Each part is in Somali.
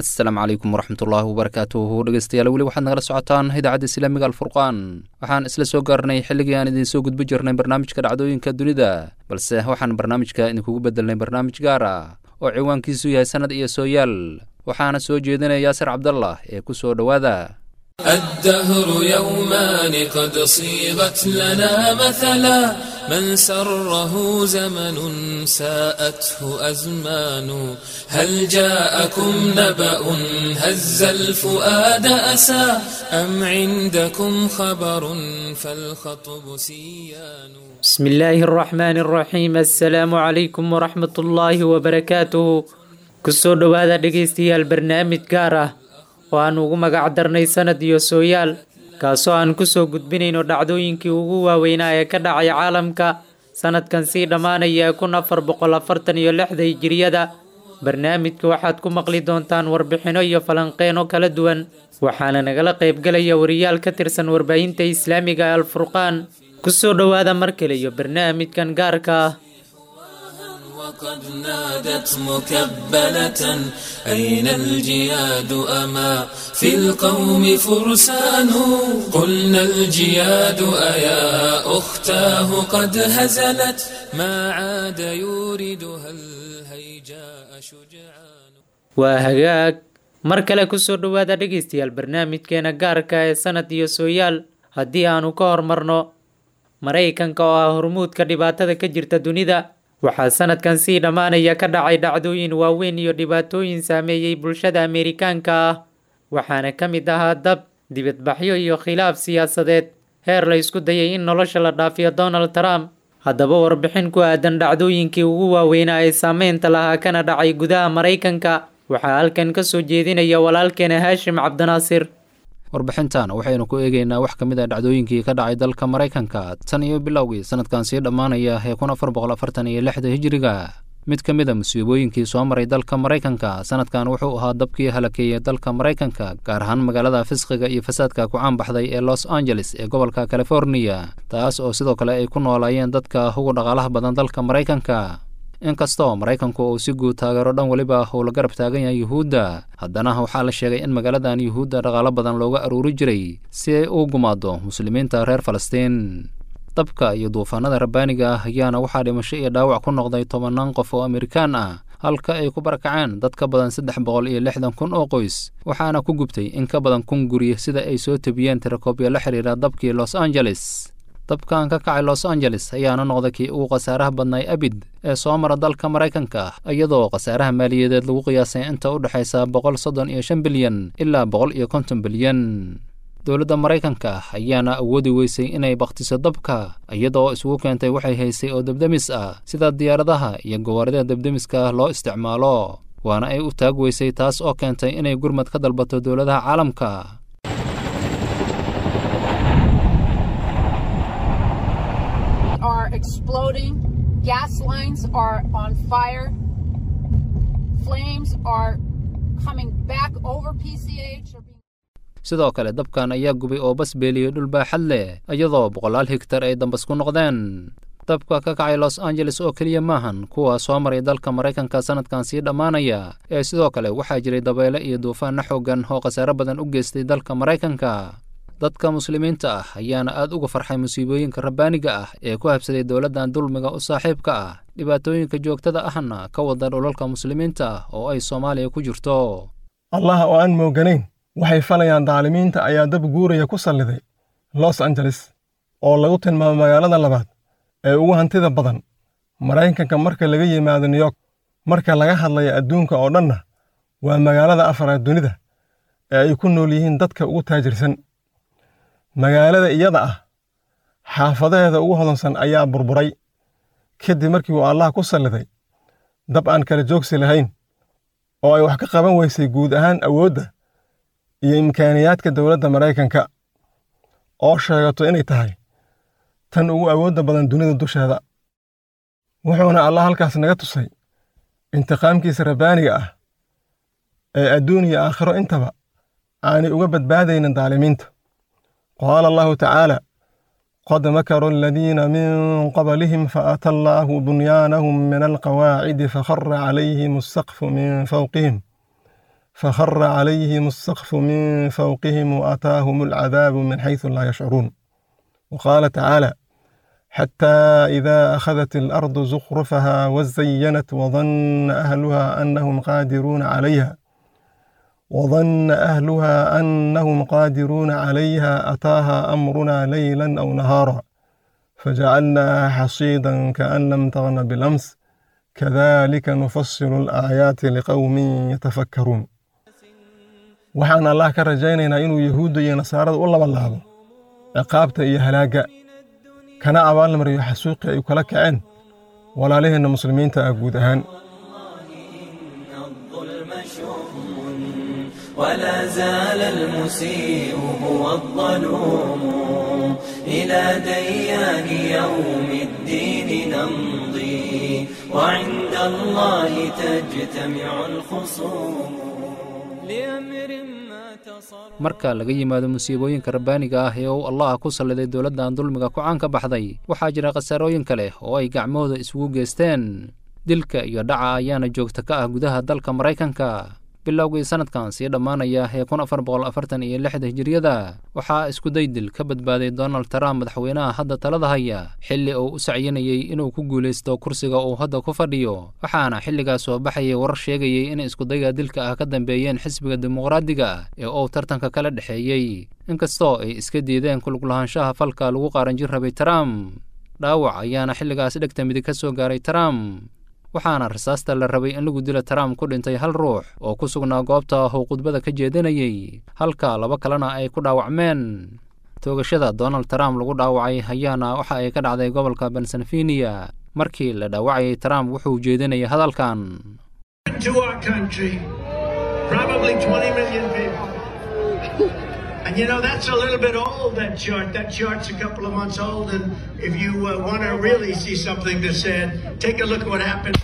asalaamu calaykum waraxmatullaahi wabarakaatuhu dhegeystayaal weli waxaad nagala socotaan idaacadda islaamiga alfurqaan waxaan isla soo gaarnay xilligii aan idiin soo gudbi jirnay barnaamijka dhacdooyinka dunida balse waxaan barnaamijka idinkugu bedelnay barnaamij gaar ah oo ciwaankiisu yahay sannad iyo sooyaal waxaana soo jeedinaya yaasir cabdallah ee ku soo dhowaada الدهر يومان قد صيغت لنا مثلا من سره زمن ساءته أزمان هل جاءكم نبأ هز الفؤاد أسى أم عندكم خبر فالخطب سيان بسم الله الرحمن الرحيم السلام عليكم ورحمة الله وبركاته kusoo dhowaada dhegaystayaal barnaamij gaar ah oo aan ugu magac darnay sanad iyo sooyaal kaasoo aan kusoo gudbinayno dhacdooyinkii ugu waaweynaa ee ka dhacay caalamka sanadkan sii dhammaanaya kun afar boqol afartan iyo lixda hijiriyada barnaamijka waxaad ku maqli doontaan warbixino iyo falanqeeno kala duwan waxaana nagala qaybgalaya wariyaal ka tirsan warbaahinta islaamiga ee alfurqaan kusoo dhowaada mar kale iyo barnaamijkan gaarka ah وقد نادت مكبلة أين الجياد أما في القوم فرسان قلنا الجياد أيا أختاه قد هزلت ما عاد يوردها الهيجاء شجعان waa hagaag mar kale kusoo dhowaada dhegaystayaal barnaamijkeena gaarka ee sanad iyo sooyaal haddii aanu ka hormarno maraykanka oo ah hormuudka dhibaatada ka jirta dunida waxaa sanadkan sii dhammaanaya ka dhacay dhacdooyin waaweyn iyo dhibaatooyin saameeyey bulshada ameerikaanka ah waxaana ka mid ahaa dab dibadbaxyo iyo khilaaf siyaasadeed heer la isku dayay in nolosha la dhaafiyo donald trump haddaba warbixin ku aadan dhacdooyinkii ugu waaweynaa ee saameynta lahaa kana dhacay gudaha maraykanka waxaa halkan ka soo jeedinaya walaalkeena haashim cabdinaasir warbixintan waxaynu ku eegeynaa wax ka mid a dhacdooyinkii ka dhacay dalka maraykanka tan iyo bilowgii sanadkan sii dhammaanaya ee kun afar boqol afartan iyo lixda hijiriga mid ka mid a musiibooyinkii soo maray dalka maraykanka sanadkan wuxuu ahaa dabkii halakeeyey dalka maraykanka gaar ahaan magaalada fisqiga iyo fasaadka ku caanbaxday ee los angeles ee gobolka californiya taas oo sidoo kale ay ku noolaayeen dadka ugu dhaqaalaha badan dalka maraykanka inkastoo maraykanku uu si guud taageero dhan weliba uu la garab taagan yahay yuhuudda haddana waxaa la sheegay in magaaladan yuhuudda dhaqaalo badan looga aruuri jiray si ay u gumaado muslimiinta reer falastiin dabka iyo duufaanada rabbaaniga ah ayaana waxaa dhimasho iyo dhaawac ku noqday tobannaan qof oo amerikaan ah halka ay ku barakaceen dad ka badan saddex boqol iyo lixdan kun oo qoys waxaana ku gubtay in ka badan kun guri sida ay soo tebiyeen tirakoobyo la xiriira dabkii los angeles dabkan ka kacay los angeles ayaana noqday kii ugu khasaaraha badnay abid ee soo mara dalka maraykanka iyadoo khasaaraha maaliyadeed lagu qiyaasay inta u dhexaysa boqol soddon iyo shan bilyan ilaa boqol iyo konton bilyan dowladda maraykanka ayaana awoodi weysay inay bakhtiso dabka iyadoo isugu keentay waxay haysay oo debdemis ah sida diyaaradaha iyo gawaarida debdemiska loo isticmaalo waana ay u taag weysay taas oo keentay inay gurmad ka dalbato dowladaha caalamka are exploding. Gas lines are on fire. Flames are coming back over PCH. Or being sidoo kale dabkan ayaa gubay oo bas beeliyey dhul baaxad leh iyadoo boqolaal higtar ay dambas ku noqdeen dabka ka kacay los angeles oo keliya maahan kuwa soo maray dalka maraykanka sanadkan sii dhammaanaya ee sidoo kale waxaa jiray dabeyle iyo duufaanna xooggan oo khasaare badan u geystay dalka maraykanka dadka muslimiinta ah ayaana aad uga farxay musiibooyinka rabbaaniga ah ee ku habsaday dowladdan dulmiga u saaxiibka ah dhibaatooyinka joogtada ahna ka wada dhulalka muslimiinta ah oo ay soomaaliya ku jirto allah oo aan mooganayn waxay falayaan daalimiinta ayaa dab guuraya ku salliday los angeles oo lagu tilmaamo magaalada labaad ee ugu hantida badan maraykanka marka laga yimaado new york marka laga hadlayo adduunka oo dhanna waa magaalada afaraad dunida ee ay ku nool yihiin dadka ugu taajirsan magaalada iyada ah xaafadaheeda ugu hodansan ayaa burburay kadib markii uu allah ku salliday dab aan kala joogsi lahayn oo ay wax ka qaban weysay guud ahaan awoodda iyo imkaaniyaadka dowladda maraykanka oo sheegato inay tahay tan ugu awoodda badan dunida dusheeda wuxuuna allah halkaas naga tusay intiqaamkiisa rabbaaniga ah ee adduun iyo aakhiro intaba aanay uga badbaadaynin daalimiinta qaala allahu tacaala qad makaruu aladiina min qablihim faata allaahu bunyaanahum min alqawaacidi fakhara calayhim asaqfu min fawqihim فخر عليهم السقف من فوقهم وأتاهم العذاب من حيث لا يشعرون وقال تعالى حتى إذا أخذت الأرض زخرفها وزينت وظن أهلها أنهم قادرون عليها وظن أهلها أنهم قادرون عليها أتاها أمرنا ليلا أو نهارا فجعلناها حصيدا كأن لم تغن بالأمس كذلك نفصل الآيات لقوم يتفكرون waxaan allah ka rajaynaynaa inuu yahuudda iyo nasaarada u labalaabo ciqaabta iyo halaagga kana abaalmariyo xasuuqii ay kala kaceen walaalaheenna muslimiinta ah guud ahaan ولا زال المسيء هو الظلوم إلى ديان يوم الدين نمضي وعند الله تجتمع الخصوم لأمر ما تصر marka laga yimaado musiibooyinka rabbaaniga ah ee uu allah ku salliday dowladdan dulmiga ku caan ka baxday waxaa jira khasaarooyin kale oo ay gacmahooda isugu geesteen dilka iyo dhaca ayaana joogta ka ah gudaha dalka maraykanka bilowgii sanadkan sii dhammaanaya ee kun afar boqol afartan iyo lixda hijiriyada waxaa iskuday dil ka badbaaday donald trump madaxweynaha hadda talada haya xilli uu u sacyinayey inuu ku guulaysto kursiga uu hadda ku fadhiyo waxaana xilligaas soo baxayay warar sheegayey in iskudayga dilka ah ka dambeeyeen xisbiga dimuqraadiga ee uu tartanka kala dhexeeyey inkastoo ay iska diideen kuluglahaanshaha falka lagu qaaranjin rabay trump dhaawac ayaana xilligaas dhegta midig ka soo gaaray trump waxaana rasaasta la rabay in lagu dilo trump ku dhintay hal ruux oo ku sugnaa goobta uu khudbada ka jeedinayey halka laba kalena ay ku dhaawacmeen toogashada donald trump lagu dhaawacay ayaana waxa ay ka dhacday gobolka pennsylvania markii la dhaawacayay trump wuxuu jeedinayay hadalkan to our country, probably 20 million people. And you know, that's a little bit old, that chart. That chart's a couple of months old. And if you uh, want to really see something that's said, take a look at what happened.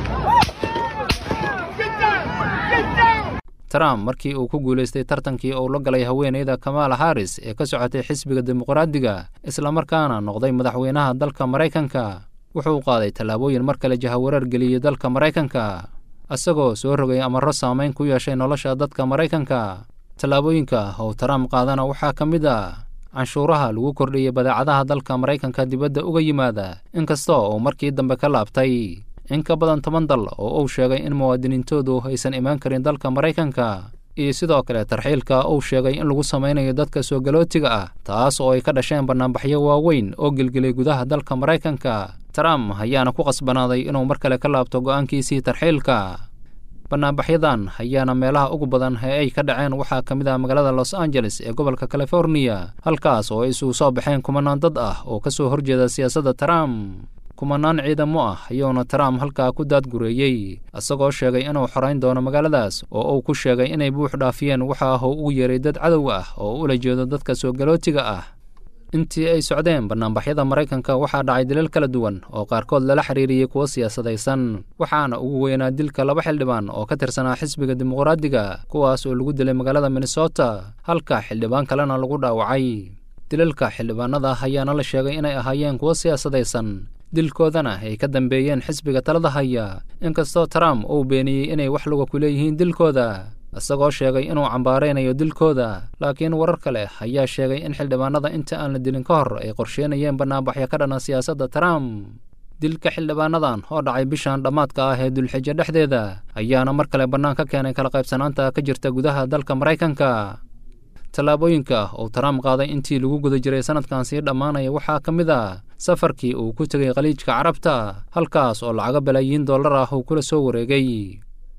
trump markii uu ku guulaystay tartankii uu la galay haweeneyda kamala harris ee ka socotay xisbiga dimuqraadiga islamarkaana noqday madaxweynaha dalka maraykanka wuxuu qaaday tallaabooyin mar kale jahawareer geliyey dalka maraykanka isagoo soo rogay amarro saamayn ku yeeshay nolosha dadka maraykanka tallaabooyinka oo trump qaadana waxaa ka mid ah canshuuraha lagu kordhiyey badeecadaha dalka maraykanka dibadda uga yimaada inkastoo uu markii dambe ka laabtay in ka badan toban dal oo uu sheegay in muwaadiniintoodu aysan imaan karin dalka maraykanka iyo sidoo kale tarxiilka uu sheegay in lagu samaynayo dadka soo galootiga ah taas oo ay ka dhasheen bannaanbaxyo waaweyn oo gelgelay gudaha dalka maraykanka trump ayaana ku qasbanaaday inuu mar kale ka laabto go'aankiisii tarxiilka bannaanbaxyadan ayaana meelaha ugu badan ee ay ka dhaceen waxaa ka mid ah magaalada los angeles ee gobolka californiya halkaas oo ay isugu soo baxeen kumanaan dad ah oo ka soo horjeeda siyaasadda trump kumanaan ciidamo ah ayuuna trump halkaa ku daadgureeyey isagoo sheegay inuu xorayn doono magaaladaas oo uu ku sheegay inay buux dhaafiyeen waxa ah uu ugu yeeray dad cadow ah oo ula jeedo dadka soo galootiga ah intii ay socdeen bannaanbaxyada maraykanka waxaa dhacay dilal kala duwan oo qaarkood lala xiriiriyey kuwo siyaasadaysan waxaana ugu weynaa dilka laba xildhibaan oo ka tirsanaa xisbiga dimuqraadiga kuwaas oo lagu dilay magaalada minnesota halka xildhibaan kalena lagu dhaawacay dilalka xildhibaanada ayaana la sheegay inay ahaayeen kuwo siyaasadaysan dilkoodana ay ka dambeeyeen xisbiga talada haya inkastoo trump uu beeniyey inay wax luga ku leeyihiin dilkooda isagoo sheegay inuu cambaaraynayo dilkooda laakiin warar kale ayaa sheegay in xildhibaanada inta aan la dilin ka hor ay qorsheynayeen bannaanbaxyo ka dhana siyaasadda trump dilka xildhibaanadan oo dhacay bishan dhammaadka ah ee dulxijo dhexdeeda ayaana mar kale bannaan ka keenay kala qaybsanaanta ka jirta gudaha dalka maraykanka tallaabooyinka uu trump qaaday intii lagu guda jiray sanadkan sii dhammaanaya waxaa ka mid ah safarkii uu ku tegay khaliijka carabta halkaas oo lacago balaayiin dollar ah uu kula soo wareegay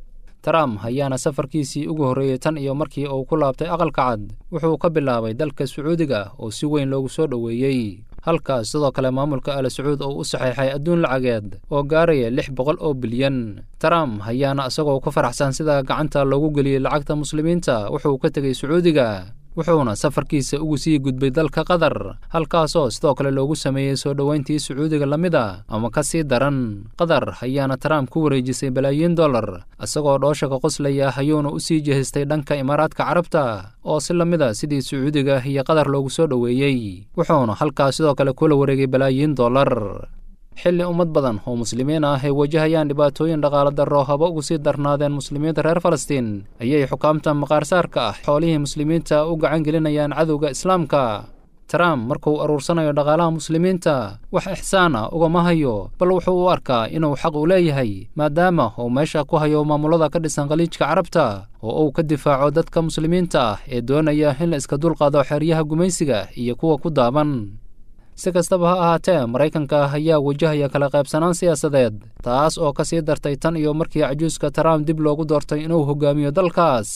trump ayaana safarkiisii ugu horreeyey tan iyo markii uu ku laabtay aqalka cad wuxuu ka bilaabay dalka sacuudiga oo si weyn loogu soo dhoweeyey halkaas sidoo kale maamulka al sacuud oo u saxeexay adduun lacageed oo gaaraya lix boqol oo bilyan trump ayaana isagoo ku faraxsan sida gacanta loogu geliyey lacagta muslimiinta wuxuu ka tegey sacuudiga wuxuuna safarkiisa ugu sii gudbay dalka qatar halkaasoo sidoo kale loogu sameeyey soo dhoweyntii sacuudiga la mid a ama ka sii daran qatar ayaana trump ku wareejisay balaayiin dollar isagoo dhoosha ka qoslaya ayuuna u sii jehistay dhanka imaaraadka carabta oo si la mid a sidii sacuudiga iyo qatar loogu soo dhoweeyey wuxuuna halkaas sidoo kale kula wareegay balaayiin dollar xilli ummad badan oo muslimiin ah ay wajahayaan dhibaatooyin dhaqaala darro haba ugu sii darnaadeen muslimiinta reer falastiin ayay xukaamta maqaarsaarka ah xoolihii muslimiinta u gacan gelinayaan cadowga islaamka trump markuu aruursanayo dhaqaalaha muslimiinta wax ixsaan ah ugama hayo bal wuxuu u arkaa inuu xaq u leeyahay maadaama uu meesha ku hayo maamulada ka dhisan khaliijka carabta oo uu ka difaaco dadka muslimiinta ah ee doonaya in la iska dulqaado xeryaha gumaysiga iyo kuwa ku daaban si kastaba ha ahaatee maraykanka ayaa wajahaya kala qaybsanaan siyaasadeed taas oo ka sii dartay tan iyo markii cajuuska trump dib loogu doortay inuu hogaamiyo dalkaas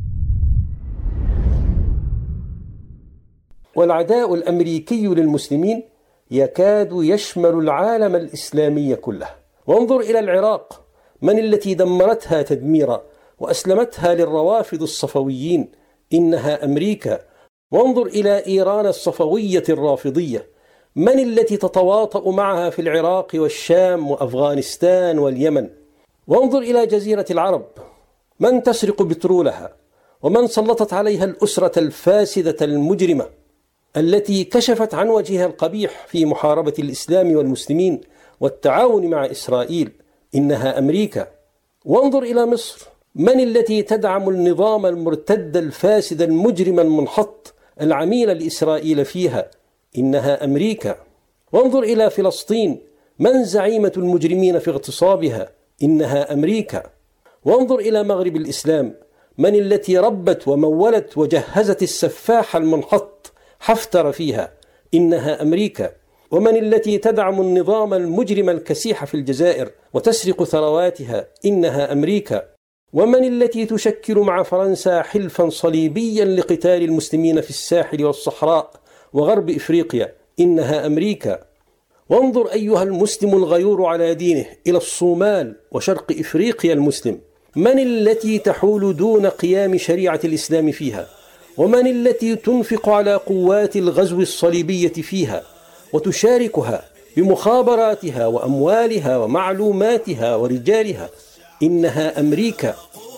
والعداء الامريكي للمسلمين يكاد يشمل العالم الاسلامي كله وانظر الى العراق من التي دمرتها تدميرا واسلمتها للروافض الصفويين انها امريكا وانظر الى ايران الصفويه الرافضيه من التي تتواطا معها في العراق والشام وافغانستان واليمن وانظر الى جزيره العرب من تسرق بترولها ومن سلطت عليها الاسره الفاسده المجرمه التي كشفت عن وجهها القبيح في محاربه الاسلام والمسلمين والتعاون مع اسرائيل انها امريكا وانظر الى مصر من التي تدعم النظام المرتد الفاسد المجرم المنحط العميل لاسرائيل فيها انها امريكا وانظر الى فلسطين من زعيمه المجرمين في اغتصابها انها امريكا وانظر الى مغرب الاسلام من التي ربت ومولت وجهزت السفاح المنحط حفتر فيها انها امريكا ومن التي تدعم النظام المجرم الكسيح في الجزائر وتسرق ثرواتها انها امريكا ومن التي تشكل مع فرنسا حلفا صليبيا لقتال المسلمين في الساحل والصحراء وغرب افريقيا انها امريكا وانظر ايها المسلم الغيور على دينه الى الصومال وشرق افريقيا المسلم من التي تحول دون قيام شريعه الاسلام فيها ومن التي تنفق على قوات الغزو الصليبيه فيها وتشاركها بمخابراتها واموالها ومعلوماتها ورجالها انها امريكا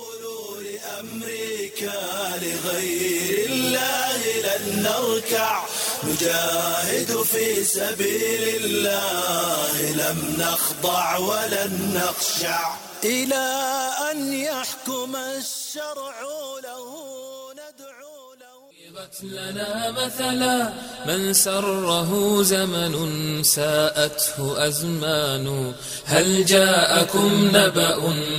لأمريكا لغير الله لن نركع نجاهد في سبيل الله لم نخضع ولن نخشع إلى أن يحكم الشرع له ندعو له ضربت لنا مثلا من سره زمن ساءته أزمان هل جاءكم نبأ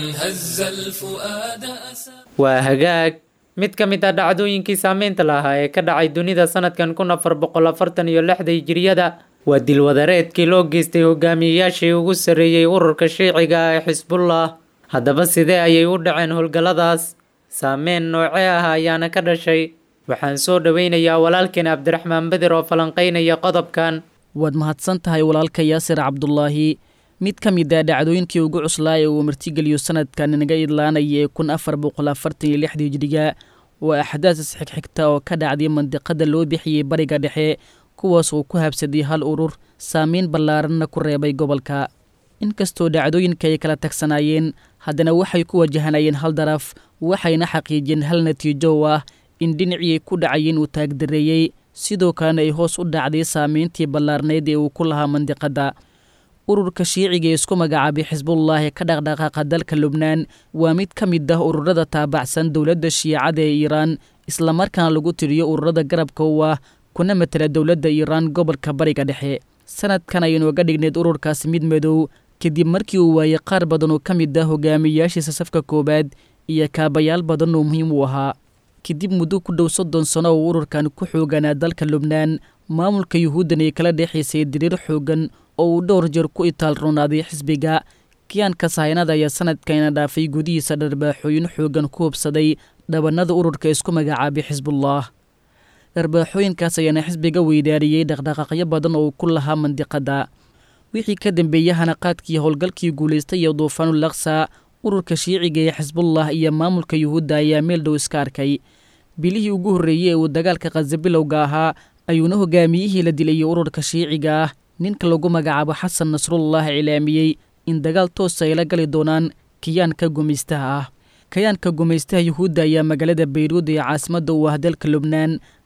هز الفؤاد أسى waa hagaag mid ka mid ah dhacdooyinkii saameynta lahaa ee ka dhacay dunida sanadkan kun afar boqol afartan iyo lixda hijiriyada waa dilwadareedkii loo geystay hogaamiyeyaashii ugu sarreeyey ururka shiiciga ee xisbullah haddaba sidee ayay u dhaceen howlgalladaas saameyn noocee ah ayaana ka dhashay waxaan soo dhoweynayaa walaalkeen cabdiraxmaan beder oo falanqeynaya qodobkan waad mahadsan tahay walaalka yaasir cabdulaahi mid ka mid ah dhacdooyinkii ugu cuslaa ee uu martigeliyo sanadkan inaga idlaanaya ee kun afar boqol afartan iyo lixda hijriga waa axdaas isxigxigta oo ka dhacday mandiqada loo bixiyey bariga dhexe kuwaas uu ku habsaday hal urur saameyn ballaaranna ku reebay gobolka inkastoo dhacdooyinka ay kala tagsanaayeen haddana waxay ku wajahanayeen hal daraf waxayna xaqiijiyeen hal natiijo oo ah in dhinacii ku dhacayeen uu taagdareeyey sidoo kalena ay hoos u dhacday saameyntii ballaarnayd ee uu ku lahaa mandiqadda ururka shiiciga ee isku magacaabay xisbullaahi ka dhaqdhaqaaqa dalka lubnaan waa mid ka mid ah ururada taabacsan dowladda shiicada ee iiraan islamarkaana lagu tiriyo ururada garabka u ah kuna matela dowladda iiraan gobolka bariga dhexe sanadkan aynooga dhignayd ururkaasi mid madow kadib markii uu waayey qaar badan oo ka mid ah hogaamiyayaashiisa safka koowaad iyo kaabayaal badan oo muhiim u ahaa kadib muddo ku dhow soddon sano oo ururkan ku xooganaa dalka lubnaan maamulka yuhuuddan ay kala dhexaysay diriir xoogan oo uu dhowr jeer ku itaal roonaaday xisbiga kiyaanka sahaynada ayaa sanadkayna dhaafay gudihiisa dharbaaxooyin xoogan ku hubsaday dhabannada ururka isku magacaabay xisbullah dharbaaxooyinkaas ayaana xisbiga weydaariyey dhaqdhaqaaqyo badan oo uu ku lahaa mandiqadda wixii ka dambeeyey hanaqaadkii howlgalkii guulaystay iyo duufaanul laksa ururka shiiciga ee xisbullah iyo maamulka yuhuudda ayaa meel dhow iska arkay bilihii ugu horreeyey ee uu dagaalka khaza bilowga ahaa ayuuna hogaamiyihii la dilayay ururka shiiciga ah ninka lagu magacaabo xasan nasrullah cilaamiyey in dagaal toosa ay la gali doonaan kiyaanka gumaystaha ah kayaanka gumaystaha yuhuudda ayaa magaalada bayruud ee caasimadda u ah dalka lubnaan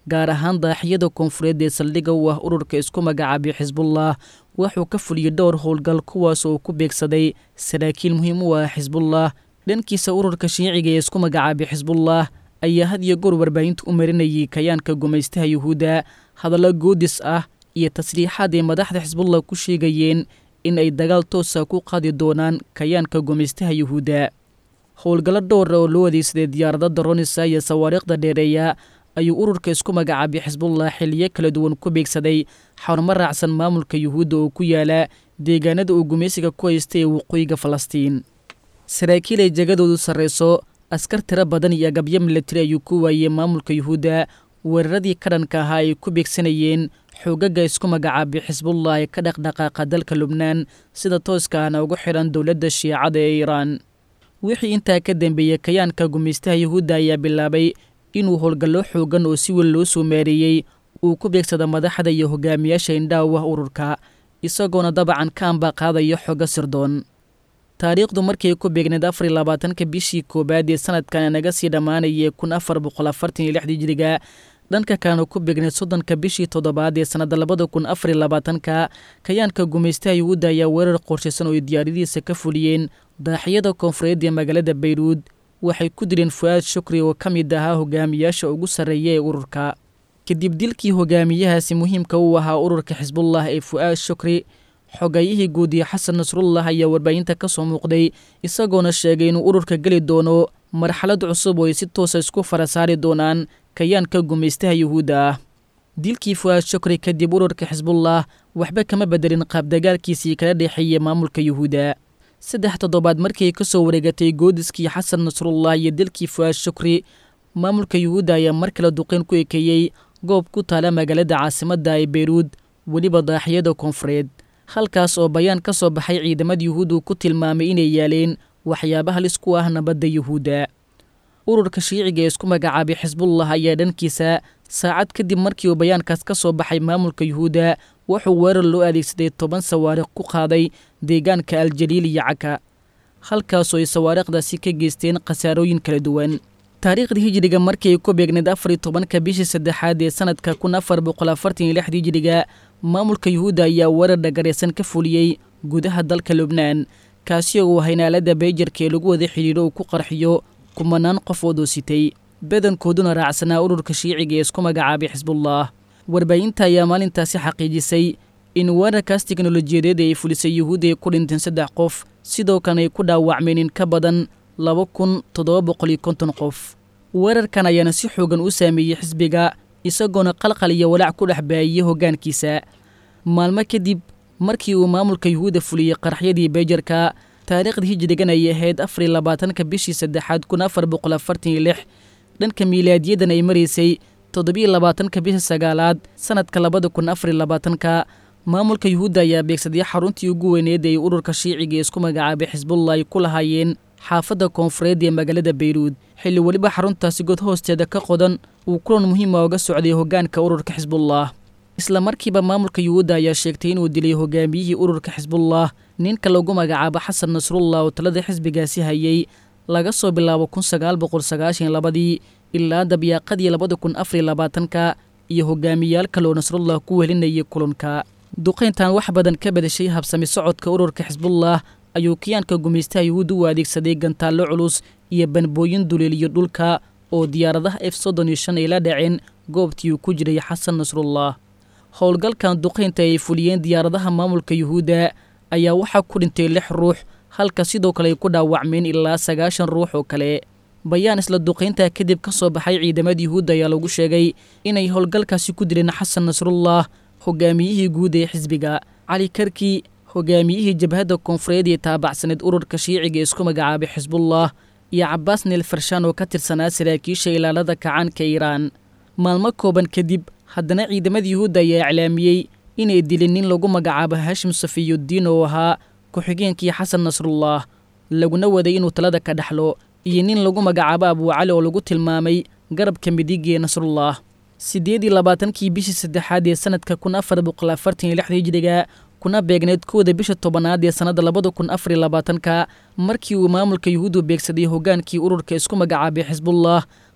gaar ahaan daaxiyada koonfureed ee saldhigga u ah ururka isku magacaabay xisbullah wuxuu ka fuliyey dhowr howlgal kuwaas oo ku beegsaday saraakiil muhiim u ah xisbullah dhankiisa ururka shiiciga ee isku magacaabay xisbullah ayaa had iyo goor warbaahinta u marinayay kayaanka gumaystaha yuhuudda hadallo goodis ah iyo tasriixaad ay madaxda xisbullah ku sheegayeen in ay dagaal toosa ku qaadi doonaan kayaanka gumaystaha yuhuudda howlgallo dhowra oo loo adeegsaday diyaarada daronisa iyo sawaariikhda dheereeya ayuu ururka isku magacaabay xisbullah xiliyo kala duwan ku beegsaday xarumo raacsan maamulka yuhuudda oo ku yaala deegaanada uu gumaysiga ku haystay ee waqooyiga falastiin saraakiil ay jegadoodu sarrayso askar tiro badan iyo agabyo milatari ayuu ku waayey maamulka yuhuudda weeraradii ka dhanka ahaa ay ku beegsanayeen xoogaga isku magacaabay xisbullah ee ka dhaqdhaqaaqa dalka lubnaan sida tooska ahna ugu xidhan dowladda shiicada ee iiraan wixii intaa ka dambeeyey kayaanka gumaystaha yuhuudda ayaa bilaabay inuu howlgallo xoogan oo si weyn loo soo maareeyey uu ku beegsada madaxda iyo hogaamiyaasha indhaha u ah ururka isagoona dabacan ka ambaqaadayo xogo sirdoon taariikhdu markay ku beegneed afar iyo labaatanka bishii koowaad ee sanadkan naga sii dhammaanayay kun afar boqol afartan iyo lixdii jiriga dhanka kalena ku beegneed soddonka bishii toddobaad ee sannadda labada kun afar iyo labaatanka kayaanka gumaystaha yuhuudda ayaa weerar qorshaysan oo ay diyaaradihiisa ka fuliyeen daaxiyada koonfureed ee magaalada bayruud waxay ku dileen fu-aad shukri oo ka mid ahaa hogaamiyaasha ugu sarreeya ee ururka kadib dilkii hogaamiyahaasi muhiimka u ahaa ururka xisbullah ee fu-aad shukri xogayihii guudiye xasan nasrullah ayaa warbaahinta ka soo muuqday isagoona sheegay inuu ururka geli doono marxalad cusub oo ay si toosa isku fara saari doonaan kayaanka gumaystaha yuhuudda ah dilkii fu-aad shukri kadib ururka xisbullah waxba kama bedelin qaabdagaalkiisii kala dhexeeyey maamulka yuhuudda saddex toddobaad markii ka soo wareegatay goodiskii xasan nasrullah iyo dilkii fu-aad shukri maamulka yuhuudda ayaa mar kale duqeyn ku ekeeyey goob ku taala magaalada caasimadda ee beyruud weliba daaxiyada koonfureed halkaas oo bayaan ka soo baxay ciidamada yuhuuddu ku tilmaamay inay yaaleen waxyaaba halis ku ah nabadda yuhuudda ururka shiiciga ee isku magacaabay xisbullah ayaa dhankiisa saacad kadib markii uu bayaankaas ka soo baxay maamulka yuhuudda wuxuu weerar loo adeegsaday toban sawaariikh ku qaaday deegaanka aljaliil iyo caka halkaasoo ay sawaariikhdaasi ka geysteen khasaarooyin kala duwan taariikhda hijiriga markii ay ku beegneed afar iyo tobanka bishii saddexaad ee sanadka kun afar boqol afartan iyo lixda hijiriga maamulka yuhuudda ayaa weerar dhagaraysan ka fuliyey gudaha dalka lubnaan kaasi oo uu haynaalada beyjarka ee lagu wada xidhiidho uu ku qarxiyo kumanaan qof oo doositay badankooduna raacsanaa ururka shiiciga ee isku magacaabay xisbullah warbaahinta ayaa maalintaasi xaqiijisay in weerarkaas teknolojiyadeed ay fulisay yuhuudda ay ku dhinteen saddex qof sidoo kalena ay ku dhaawacmeen in ka badan laba kun toddoba boqol iyo konton qof weerarkan ayaana si xoogan u saameeyey xisbiga isagoona qalqal iyo walaac ku dhex baayiyey hoggaankiisa maalmo kadib markii uu maamulka yuhuudda fuliyey qaraxyadii beyjarka taariikhda hijrigan ayay ahayd afar iyo labaatanka bishii saddexaad kun afar boqol afartan iyo lix dhanka miilaadiyadan ay maraysay toddobiyo labaatanka bisha sagaalaad sanadka labada kun afar iyo labaatanka maamulka yuhuudda ayaa beegsaday xaruntii ugu weyneed ee ururka shiiciga ee isku magacaabay xisbullah ay ku lahaayeen xaafadda koonfureed ee magaalada beyruud xilli weliba xaruntaasi god hoosteeda ka qodan uu kulan muhiima uga socday hoggaanka ururka xisbullah isla markiiba maamulka yuhuudda ayaa sheegtay inuu dilay hogaamiyihii ururka xisbullah ninka lagu magacaabo xasan nasrullah oo talada xisbigaasi hayay laga soo bilaabo kun sagaal boqol sagaashan labadii ilaa dabyaaqadii labada kun afariyo labaatanka iyo hogaamiyaal kaloo nasrullah ku welinayay kulanka duqayntan wax badan ka bedashay habsami socodka ururka xisbullah ayuu kiyaanka gumaystaha yuhuudda u adeegsaday gantaallo culus iyo banbooyin duleeliyo dhulka oo diyaaradaha f soddon iyo shan ay la dhaceen goobtii uu ku jiray xasan nasrullah howlgalkan duqaynta ay fuliyeen diyaaradaha maamulka yuhuudda ayaa waxaa ku dhintay lix ruux halka sidoo kale ay ku dhaawacmeen ilaa sagaashan ruux oo kale bayaan isla duqayntaa kadib ka soo baxay ciidamada yuhuudda ayaa lagu sheegay inay howlgalkaasi ku dileen xasan nasrullah hogaamiyihii guud ee xisbiga cali karki hogaamiyihii jabhadda koonfureed ee taabacsaneed ururka shiiciga ee isku magacaabay xisbullah iyo cabaas neel farshaan oo ka tirsanaa saraakiisha ilaalada kacaanka iiraan maalmo kooban kadib haddana ciidamada yuhuudda ayaa iclaamiyey inay dilin nin lagu magacaabo hashim safiyuddiin oo ahaa ku-xigeenkii xasan nasrullah laguna waday inuu talada ka dhexlo iyo nin lagu magacaabo abuucali oo lagu tilmaamay garabka midig ee nasrullah siddeed iyo labaatankii bishii saddexaad ee sanadka kun afar boqol afartan iyo lixda hijriga kuna beegneed kooda bisha tobanaad ee sannadda labada kun afar iyo labaatanka markii uu maamulka yuhuuddu beegsaday hoggaankii ururka isku magacaabay xisbullah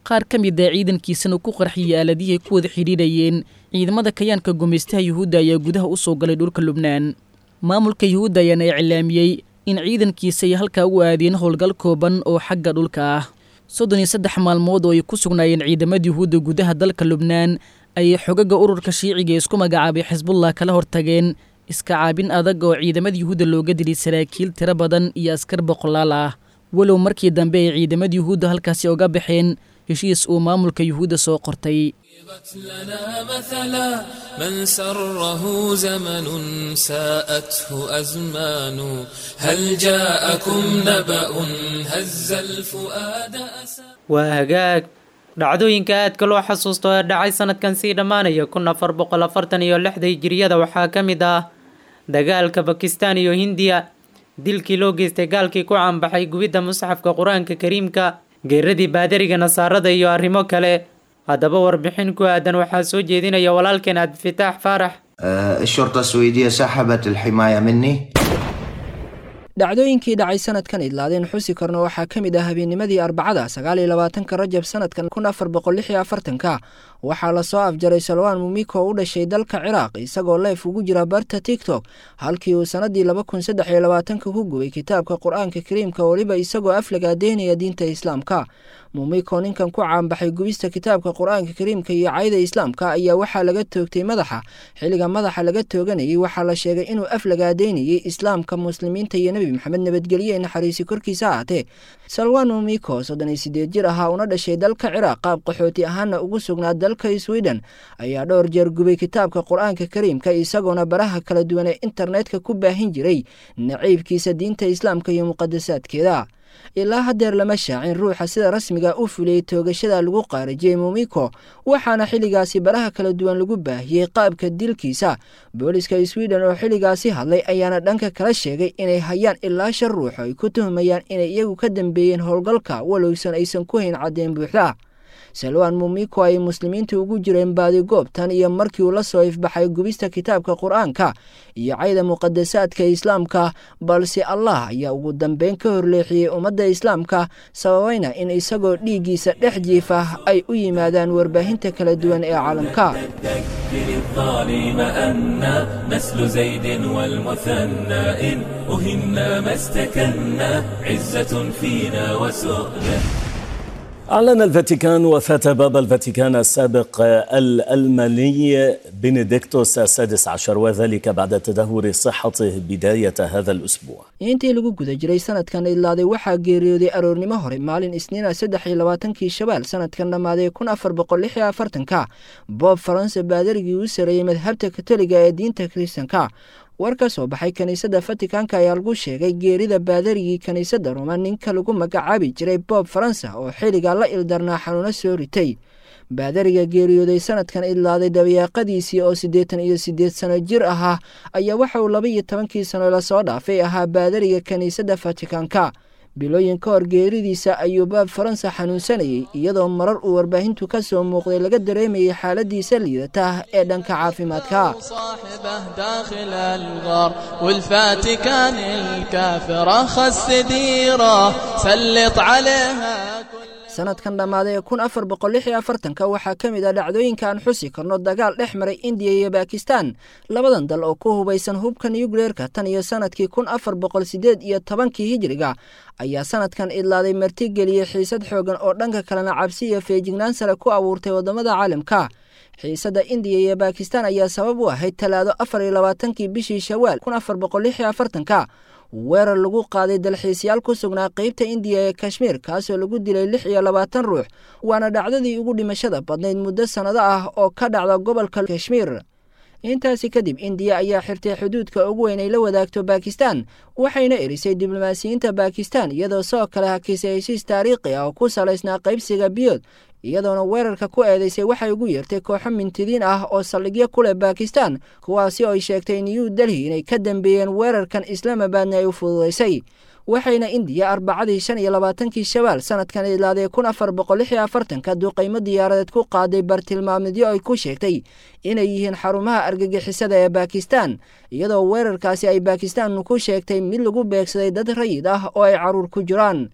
qaar ka mid a ciidankiisana ku qarxiyey aaladihii ku wada xidhiidhayeen ciidamada kayaanka gumaystaha yuhuudda ayaa gudaha u soo galay dhulka lubnaan maamulka yuhuudda ayaana iclaamiyey in ciidankiisa ay halkaa u aadeen howlgal kooban oo xagga dhulka ah soddon iyo saddex maalmood oo ay ku sugnaayeen ciidamada yuhuudda gudaha dalka lubnaan ayay xogaga ururka shiiciga ee isku magacaabay xisbullah kala hortageen iska caabin adag oo ciidamada yuhuudda looga dilay saraakiil tiro badan iyo askar boqolaal ah walow markii dambe ay ciidamada yuhuudda halkaasi oga baxeen heshiis uu maamulka yuhuudda soo qortay لنا مثلا من سره زمن ساءته أزمان هل جاءكم نبأ هز الفؤاد أسى waa hagaag dhacdooyinka aadka loo xasuusto ee dhacay sanadkan sii dhammaanaya kun afar boqol afartan iyo lixda hijiriyada waxaa ka mid ah dagaalka bakistan iyo hindiya dilkii loo geystay gaalkii ku caanbaxay gubidda musxafka qur-aanka kariimka geeradii baadariga nasaarada iyo arrimo kale haddaba warbixin ku aadan waxaa soo jeedinaya walaalkeen cabdifitaax faarax الشرطة السويدية سحبت الحماية مني dhacdooyinkii dhacay sanadkan idlaadeen xusi karno waxaa ka mid ah habeennimadii arbacada sagaal iyo labaatanka rajab sanadkan kun afar boqol lix iyo afartanka waxaa lasoo afjaray salwaan mumiko oo u dhashay dalka ciraaq isagoo leef ugu jira barta tiktok halkii uu sanadii laba kun saddex iyo labaatanka ku gubay kitaabka qur-aanka kariimka weliba isagoo aflagaadeynaya diinta islaamka mumiko ninkan ku caanbaxay gubista kitaabka qur-aanka kariimka iyo cayda islaamka ayaa waxaa laga toogtay madaxa xilliga madaxa laga tooganayay waxaa la sheegay inuu aflagaadeynayay islaamka muslimiinta iyo nebi maxamed nabadgelye ee naxariisi korkiisa ahaatee salwan mumiko soddon iyo sideed jir ahaa una dhashay dalka ciraaq qaab qaxooti ahaana ugu sugnaa dalka sweden ayaa dhowr jeer gubay kitaabka qur-aanka kariimka isagoona baraha kala duwan ee internetka ku baahin jiray naciibkiisa diinta islaamka iyo muqadasaadkeeda ilaa haddeer lama shaacin ruuxa sida rasmiga u fuliyey toogashada lagu qaarajiyey mumiko waxaana xilligaasi baraha kala duwan lagu baahiyey qaabka dilkiisa booliska sweden oo xilligaasi hadlay ayaana dhanka kala sheegay inay hayaan ilaa shan ruux ay ku tuhmayaan inay iyagu ka dambeeyeen howlgalka walowsan aysan ku hayn caddeen buuxda salwan mumiko ay muslimiinta ugu jireen baadigoobtan iyo markii uu la soo ifbaxay gubista kitaabka qur-aanka iyo cayda muqadasaadka islaamka balse allah ayaa ugu dambeyn ka horleexiyey ummadda islaamka sababayna in isagoo dhiiggiisa dhex jiifa ay u yimaadaan warbaahinta kala duwan ee caalamka الظالم أن نسل زيد والمثنى إن أهنا ما استكنا عزة فينا وسؤدة أعلن الفاتيكان وفاة بابا الفاتيكان السابق الألماني بنديكتوس السادس عشر وذلك بعد تدهور صحته بداية هذا الأسبوع intii lagu guda jiray sanadkan idlaaday waxaa geeriyooday aroornimo hore maalin isniina saddex iyo labaatankii shabaal sanadkan dhammaaday kun afar boqol lix iyo afartanka boob faranse baadarigii u sareeyey madhabta katoliga ee diinta kiristanka war ka soo baxay kiniisadda fatikanka ayaa lagu sheegay geerida baadarigii kiniisadda roma ninka lagu magacaabi jiray boob faransa oo xilligaa la ildarnaa xanuuno soo ritay baadariga geeriyooday sanadkan idlaaday dabayaaqadiisii oo siddeetan iyo siddeed sano jir ahaa ayaa waxa uu laba iyo tobankii sano lasoo dhaafay ahaa baadariga kiniisadda fatikanka bilooyin ka hor geeridiisa ayuu baab faransa xanuunsanayay iyadoo marar uu warbaahintu ka soo muuqday laga dareemayay xaaladiisa liidata ee dhanka caafimaadka داخل الغار والفاتيكان الكافرة خس ديره سلط عليها sanadkan dhammaaday ee kun afar boqol lix iyo afartanka waxaa ka mid ah dhacdooyinka aan xusi karno dagaal dhex maray indiya iyo bakistan labadan dal oo ku hubaysan hubka nucleerka tan iyo sanadkii kun afar boqol sideed iyo tobankii hijiriga ayaa sanadkan idlaaday martigeliyey xiisad xoogan oo dhanka kalena cabsi iyo feejignaan sare ku abuurtay waddamada caalamka xiisadda indiya iyo bakistan ayaa sabab u ahayd talaado afar iyo labaatankii bishii shawaal kun afar boqol lix iyo afartanka weerar lagu qaaday dalxiisyaal ku sugnaa qeybta indiya ee kashmiir kaasoo lagu dilay lix iyo labaatan ruux waana dhacdadii ugu dhimashada badnayd muddo sannado ah oo ka dhacda gobolka kashmiir intaasi kadib indiya ayaa xirtay xuduudka ugu weyn ay la wadaagto bakistan waxayna erisay diblomaasiyiinta bakistan iyadoo sidoo kale hakisay heshiis taariikhi ah oo ku salaysnaa qaybsiga biyood iyadoona weerarka ku eedeysay waxay ugu yeertay kooxo mintidiin ah oo saldhigyo ku leh bakistan kuwaasi oo ay sheegtay new delhi inay ka dambeeyeen weerarkan islaamabadna ay u fududaysay waxayna indiya arbacadii shan iyo labaatankii shabaal sanadkan idlaadee kun afar boqol lix iyo afartanka duuqaymo diyaaradeed ku qaaday bartilmaamidyo ay ku sheegtay inay yihiin xarumaha argagixisada ee bakistan iyadoo weerarkaasi ay bakistan ku sheegtay mid lagu beegsaday dad rayid ah oo ay caruur ku jiraan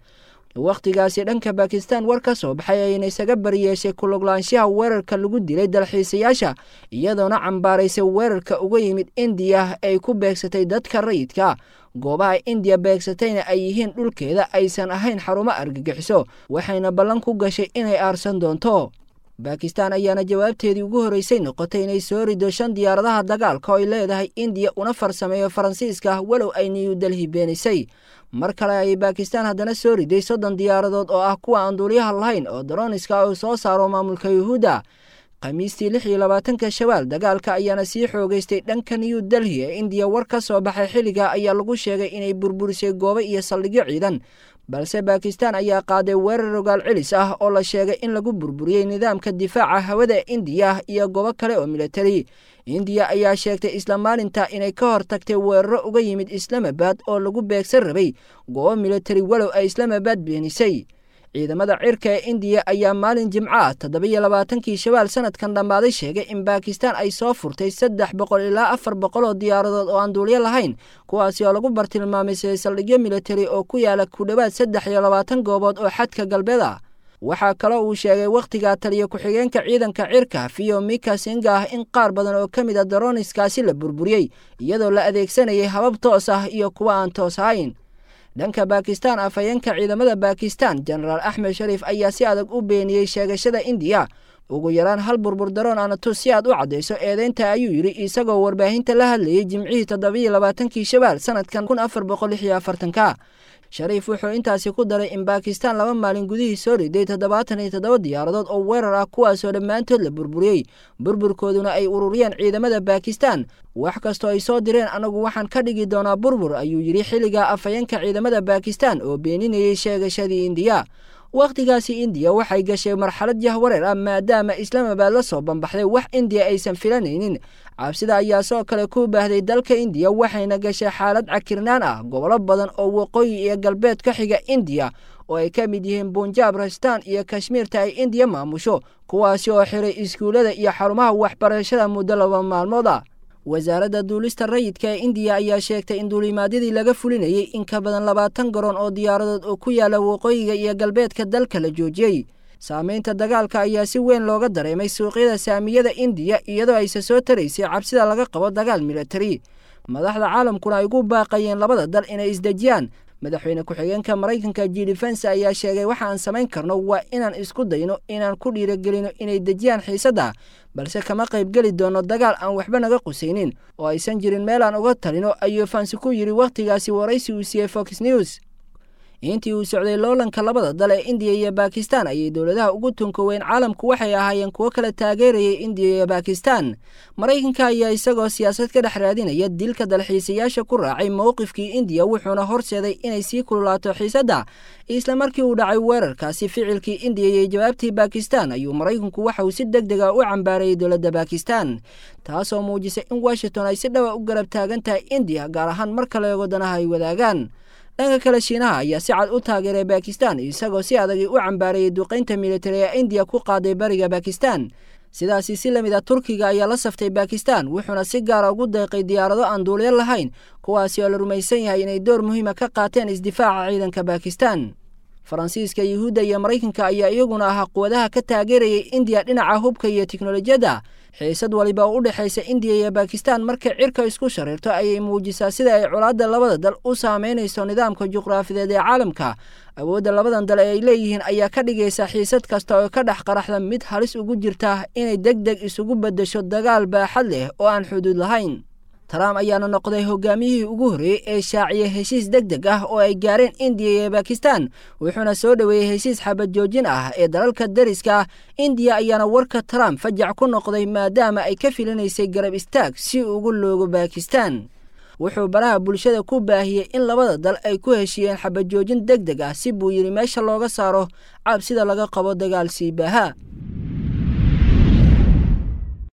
wakhtigaasi dhanka bakistan war ka soo baxay ayna isaga bariyeeshay kuluglaanshaha weerarka lagu dilay dalxiisayaasha iyadoona cambaaraysay weerarka uga yimid indiya ay ku beegsatay dadka rayidka goobaha indiya beegsatayna ay yihiin dhulkeeda aysan ahayn xarumo argagixiso waxayna ballan ku gashay inay aarsan doonto bakistan ayaana jawaabteedii ugu horreysay noqotay inay soo rido shan diyaaradaha dagaalka oo ay leedahay indiya una farsameeyo faransiiska walow ay new delhi beenisay mar kale ayay bakistan haddana soo riday soddon diyaaradood oo ah kuwa aan duuliyaha lahayn oo daroniska uu soo saaro maamulka yuhuudda khamiistii lix iyo labaatanka shawaal dagaalka ayaana sii xoogeystay dhanka new delhi ee indiya war ka soo baxay xilliga ayaa lagu sheegay inay burburisay goobo iyo saldhigyo ciidan balse bakistan ayaa qaaday weerar rogaal celis ah oo la sheegay in lagu burburiyey nidaamka difaaca hawada ee indiya iyo goobo kale oo militari indiya ayaa sheegtay isla maalinta inay ka hor tagtay weeraro uga yimid islamabad oo lagu beegsan rabay goobo militari walow ay islamabad beenisay ciidamada cirka ee indiya ayaa maalin jimco ah toddobiyo labaatankii shawaal sanadkan dhammaaday sheegay in bakistan ay soo furtay saddex boqol ilaa afar boqol oo diyaaradood oo aan duulyo lahayn kuwaasi oo lagu bartilmaamaysay saldhigyo militari oo ku yaala ku dhowaad saddex iyo labaatan goobood oo xadka galbeed ah waxaa kaloo uu sheegay wakhtigaa taliya ku-xigeenka ciidanka cirka fiyo mika singa ah in qaar badan oo ka mid a daroniskaasi la burburiyey iyadoo la adeegsanayay habab toos ah iyo kuwa aan toos ahayn dhanka bakistan afhayeenka ciidamada bakistan jenaraal axmed shariif ayaa si adag u beeniyey sheegashada indiya ugu yaraan hal burbur daroon anatus si aad u caddayso eedeynta ayuu yidhi isagoo warbaahinta la hadlayey jimcihii toddobiyo labaatankii shawaal sanadkan kun afar boqol lix iyo afartanka shariif wuxuu intaasi ku daray in bakistan laba maalin gudihii soo riday toddobaatan iyo toddoba diyaaradood oo weerar ah kuwaasoo dhammaantood la burburiyey burburkooduna ay ururiyeen ciidamada bakistan wax kastoo ay soo direen anagu waxaan ka dhigi doonaa burbur ayuu yidhi xilligaa afhayeenka ciidamada bakistan oo beeninayey sheegashadii indiya wakhtigaasi indiya waxay gashay marxalad yahwareer ah maadaama islaamabad la soo bambaxday wax indiya aysan filanaynin cabsida ayaa soo kale ku baahday dalka indiya waxayna gashay xaalad cakirnaan ah gobollo badan oo waqooyi iyo galbeed ka xiga indiya oo ay ka mid yihiin bunjaab rastaan iyo kashmiirta ay indiya maamusho kuwaasi oo xiray iskuullada iyo xarumaha waxbarashada muddo laba maalmood ah wasaaradda duulista rayidka ee indiya ayaa sheegtay in duulimaadyadii laga fulinayay in ka badan labaatan garoon oo diyaaradood oo ku yaala waqooyiga iyo galbeedka dalka la joojiyey saameynta dagaalka ayaa si weyn looga dareemay suuqyada saamiyada indiya iyadoo ayse soo taraysay cabsida laga qabo dagaal militari madaxda caalamkuna ay ugu baaqayeen labada dal inay isdejiyaan madaxweyne ku-xigeenka maraykanka jili fense ayaa sheegay waxa aan samayn karno waa inaan isku dayno inaan ku dhiiragelino inay dejiyaan xiisadda balse kama qaybgeli doono dagaal aan waxba naga qusaynin oo aysan jirin meelaan uga talino ayuu fansi ku yidhi wakhtigaasi waraysi uu siiyey fox news intii uu socday loolanka labada dal ee indiya iyo bakistan ayay dowladaha ugu tunka weyn caalamku waxay ahaayeen kuwo kala taageerayay indiya iyo bakistan maraykanka ayaa isagoo siyaasad ka dhex raadinaya dilka dalxiisayaasha ku raacay mowqifkii indiya wuxuuna horseeday inay sii kululaato xiisadda isla markii uu dhacay weerarkaasi ficilkii indiya iyo jawaabtii bakistan ayuu maraykanku waxa uu si deg dega u cambaarayay dowladda bakistan taasoo muujisay in washington ay si dhawa u garab taagan tahay indiya gaar ahaan marka la eego danaha ay wadaagaan dhanka kale shiinaha ayaa si cad u taageeray bakistan isagoo si adagii u cambaarayay duqaynta militari ee indiya ku qaaday bariga bakistan sidaasi si lamid a turkiga ayaa la saftay bakistan wuxuuna si gaara ugu deeqay diyaarado aan duuliyo lahayn kuwaasi oo la rumaysan yahay inay door muhiima ka qaateen isdifaaca ciidanka bakistan faransiiska yuhuudda iyo maraykanka ayaa iyaguna ahaa quwadaha ka taageerayay indiya dhinaca hubka iyo tiknolojiyadda xiisad waliba oo u dhexaysa indiya iyo bakistan markay cirka isku shariirto ayay muujisaa sida ay colaadda labada dal u saameynayso nidaamka juqraafideed ee caalamka awoodda labadan dal ee ay leeyihiin ayaa ka dhigaysa xiisad kasta oo ka dhex qaraxda mid halis ugu jirta inay deg deg isugu beddesho dagaal baaxad leh oo aan xuduud lahayn trump ayaana noqday hogaamiyihii ugu horreeyey ee shaaciya heshiis deg deg ah oo ay gaareen indiya iyo bakistan wuxuuna soo dhoweeyey heshiis xabad joojin ah ee dalalka dariska indiya ayaana warka trump fajac ku noqday maadaama ay ka filinaysay garab istaag si ugu loogo bakistan wuxuu baraha bulshada ku baahiyey in labada dal ay ku heshiiyeen xabad joojin deg deg ah si buu yidhi meesha looga saaro cabsida laga qabo dagaal siibaaha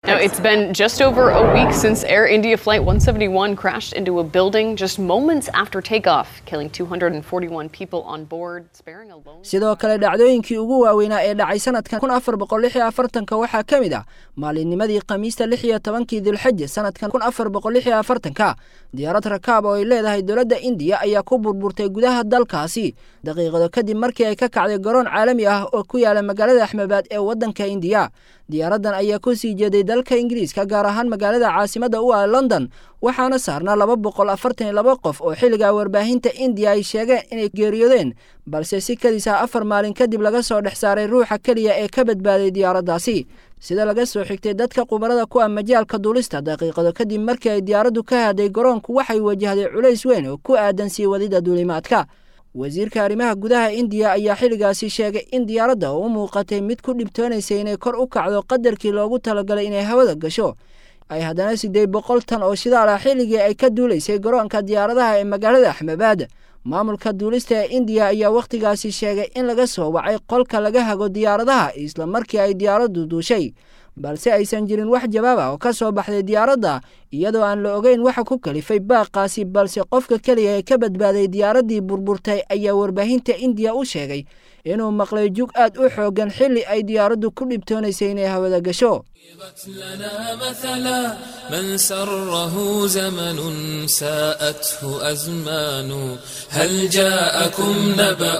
Now, it's been just over a week since Air India Flight 171 crashed into a building just moments after takeoff, killing 241 people on board, sparing a lone. sidoo kale dhacdooyinkii ugu waaweynaa ee dhacay sanadkan kun afar boqol lix iyo afartanka waxaa ka mid ah maalinnimadii khamiista lix iyo tobankii dilxaja sanadkan kun afar boqol lix iyo afartanka diyaarad rakaab oo ay leedahay dowladda indiya ayaa ku burburtay gudaha dalkaasi daqiiqado kadib markii ay ka kacday garoon caalami ah oo ku yaala magaalada axmebaad ee waddanka indiya diyaaraddan ayaa ku sii jeeday dalka ingiriiska gaar ahaan magaalada caasimadda u ah london waxaana saarnaa laba boqol afartan iyo laba qof oo xilligaa warbaahinta indiya ay sheegeen inay geeriyoodeen balse si kadis ah afar maalin kadib laga soo dhex saaray ruuxa keliya ee ka badbaaday diyaaraddaasi sida laga soo xigtay dadka khubarada ku ah majaalka duulista daqiiqado kadib markii ay diyaaraddu ka hadday garoonku waxay wajahday culays weyn oo ku aadan sii wadida duulimaadka wasiirka arrimaha gudaha indiya ayaa xilligaasi sheegay in diyaaradda oo u muuqatay mid ku dhibtoonaysay inay kor u kacdo qadarkii loogu talagalay inay hawada gasho ay haddana siddeed boqol tan oo shidaal ah xilligii ay ka duulaysay garoonka diyaaradaha ee magaalada axmebaad maamulka duulista ee indiya ayaa wakhtigaasi sheegay in laga soo wacay qolka laga hago diyaaradaha isla markii ay diyaaraddu duushay balse aysan jirin wax jawaab ah oo ka soo baxday diyaaradda iyadoo aan la ogeyn waxa ku kalifay baaqaasi balse qofka keliya ee ka badbaaday diyaaraddii burburtay ayaa warbaahinta indiya u sheegay inuu maqlay jug aad u xooggan xilli ay diyaaraddu ku dhibtoonaysay inay hawada gasho لنا مثلا من سره زمن ساءته أزمان هل جاءكم نبأ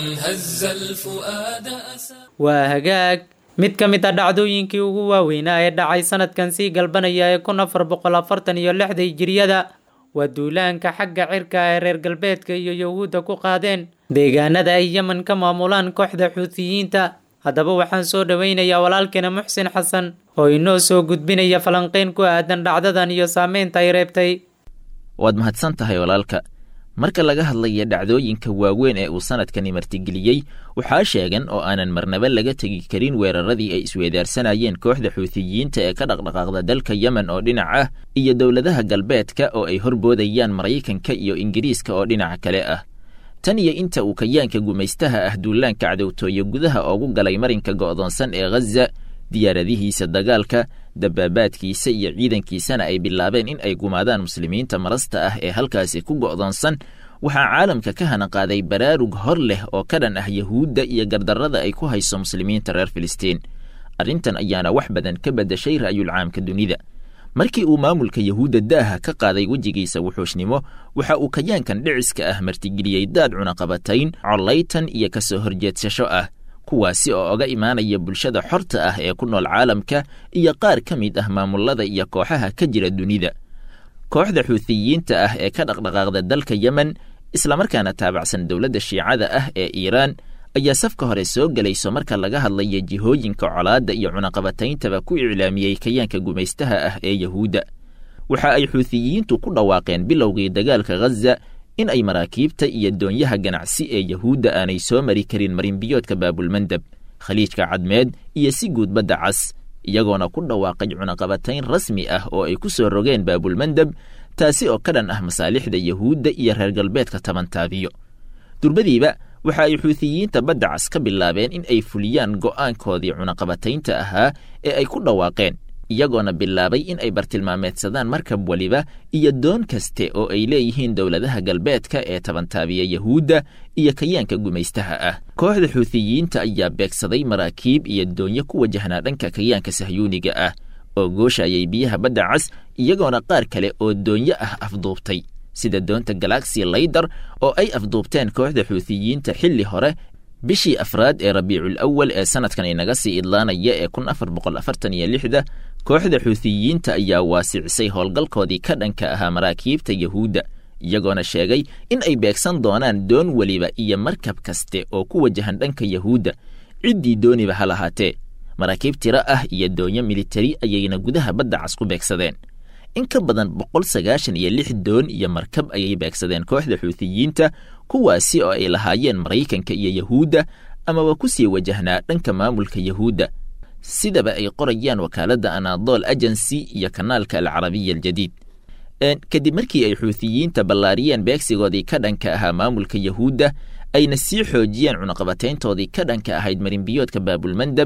هز الفؤاد أسى waa hagaag mid ka mid a dhacdooyinkii ugu waaweynaa ee dhacay sanadkan sii galbanaya ee kun afar boqol afartan iyo lixda hijiriyada waa duulaanka xagga cirka ee reer galbeedka iyo yahuudda ku qaadeen deegaanada ay yemen ka maamulaan kooxda xuutiyiinta haddaba waxaan soo dhoweynayaa walaalkeena muxsin xasan oo inoo soo gudbinaya falanqeyn ku aadan dhacdadan iyo saameynta ay reebtay waad mahadsan tahay walaalka marka laga hadlaya dhacdooyinka waaweyn ee uu sanadkani martigeliyey waxaa sheegan oo aanan marnaba laga tegi karin weeraradii ay isweedaarsanayeen kooxda xuutiyiinta ee ka dhaqdhaqaaqda dalka yemen oo dhinac ah iyo dowladaha galbeedka oo ay horboodayaan maraykanka iyo ingiriiska oo dhinaca kale ah tan iyo inta uu kayaanka gumaystaha ah duulaanka cadowtooye gudaha oogu galay marinka go'doonsan ee ghaza diyaaradihiisa dagaalka dabaabaadkiisa iyo ciidankiisana ay bilaabeen in ay gumaadaan muslimiinta marasta ah ee halkaasi ku go'doonsan waxaa caalamka ka hana qaaday baraarug hor leh oo ka dhan ah yahuudda iyo gardarrada ay ku hayso muslimiinta reer filistiin arrintan ayaana wax badan ka beddashay ra'yulcaamka dunida markii uu maamulka yahuudda daaha ka qaaday wejigiisa wuxuushnimo waxa uu kayaankan dhiciska ah martigeliyey daad cunaqabatayn collaytan iyo ka soo horjeedsasho ah kuwaasi oo oga imaanaya bulshada xorta ah ee ku nool caalamka iyo qaar ka mid ah maamulada iyo kooxaha ka jira dunida kooxda xuutiyiinta ah ee ka dhaqdhaqaaqda dalka yemen islamarkaana taabacsan dowladda shiicada ah ee iiraan ayaa safka hore soo gelayso marka laga hadlaya jihooyinka colaadda iyo cunaqabatayntaba ku iclaamiyey kayaanka gumaystaha ah ee yahuudda waxa ay xuutiyiintu ku dhawaaqeen bilowgii dagaalka ghaza in ay maraakiibta iyo doonyaha ganacsi ee yahuudda aanay soo mari karin marinbiyoodka baabulmandab khaliijka cadmeed iyo si guud badda cas iyagoona ku dhawaaqay cunaqabatayn rasmi ah oo ay ku soo rogeen baabulmandab taasi oo ka dhan ah masaalixda yahuudda iyo reer galbeedka tabantaabiyo durbadiiba waxa ay xuutiyiinta badda cas ka bilaabeen in ay fuliyaan go'aankoodii cunaqabataynta ahaa ee ay ku dhawaaqeen iyagoona bilaabay in ay bartilmaameedsadaan markab weliba iyo doon kaste oo ay leeyihiin dowladaha galbeedka ee tabantaabiya yahuudda iyo kayaanka gumaystaha ah kooxda xuutiyiinta ayaa beegsaday maraakiib iyo doonyo ku wajahnaa dhanka kayaanka sahyuuniga ah oo gooshayay biyaha badda cas iyagoona qaar kale oo doonyo ah afduubtay sida doonta galaxy laydar oo ay afduubteen kooxda xuutiyiinta xilli hore bishii afraad ee rabiicul awal ee sanadkan inaga sii idlaanaya ee kun afar boqol afartan iyo lixda kooxda xuutiyiinta ayaa waasicisay howlgalkoodii ka dhanka ahaa maraakiibta yahuudda iyagoona sheegay in ay beegsan doonaan doon weliba iyo markab kaste oo ku wajahan dhanka yahuudda ciddii dooniba ha lahaatee maraakiib tiro ah iyo doonyo militari ayayna gudaha badda cas ku beegsadeen in ka badan boqol sagaashan iyo lix doon iyo markab ayay beegsadeen kooxda xuutiyiinta kuwaasi oo ay lahaayeen maraykanka iyo yahuudda amaba ku sii wajahnaa dhanka maamulka yahuudda sidaba ay qorayaan wakaaladda anadol agency iyo kanaalka alcarabiya aljadiid kadib markii ay xuutiyiinta ballaariyeen beegsigoodii ka dhanka ahaa maamulka yahuudda ayna sii xoojiyeen cunaqabatayntoodii ka dhanka ahayd marinbiyoodka baabulmandab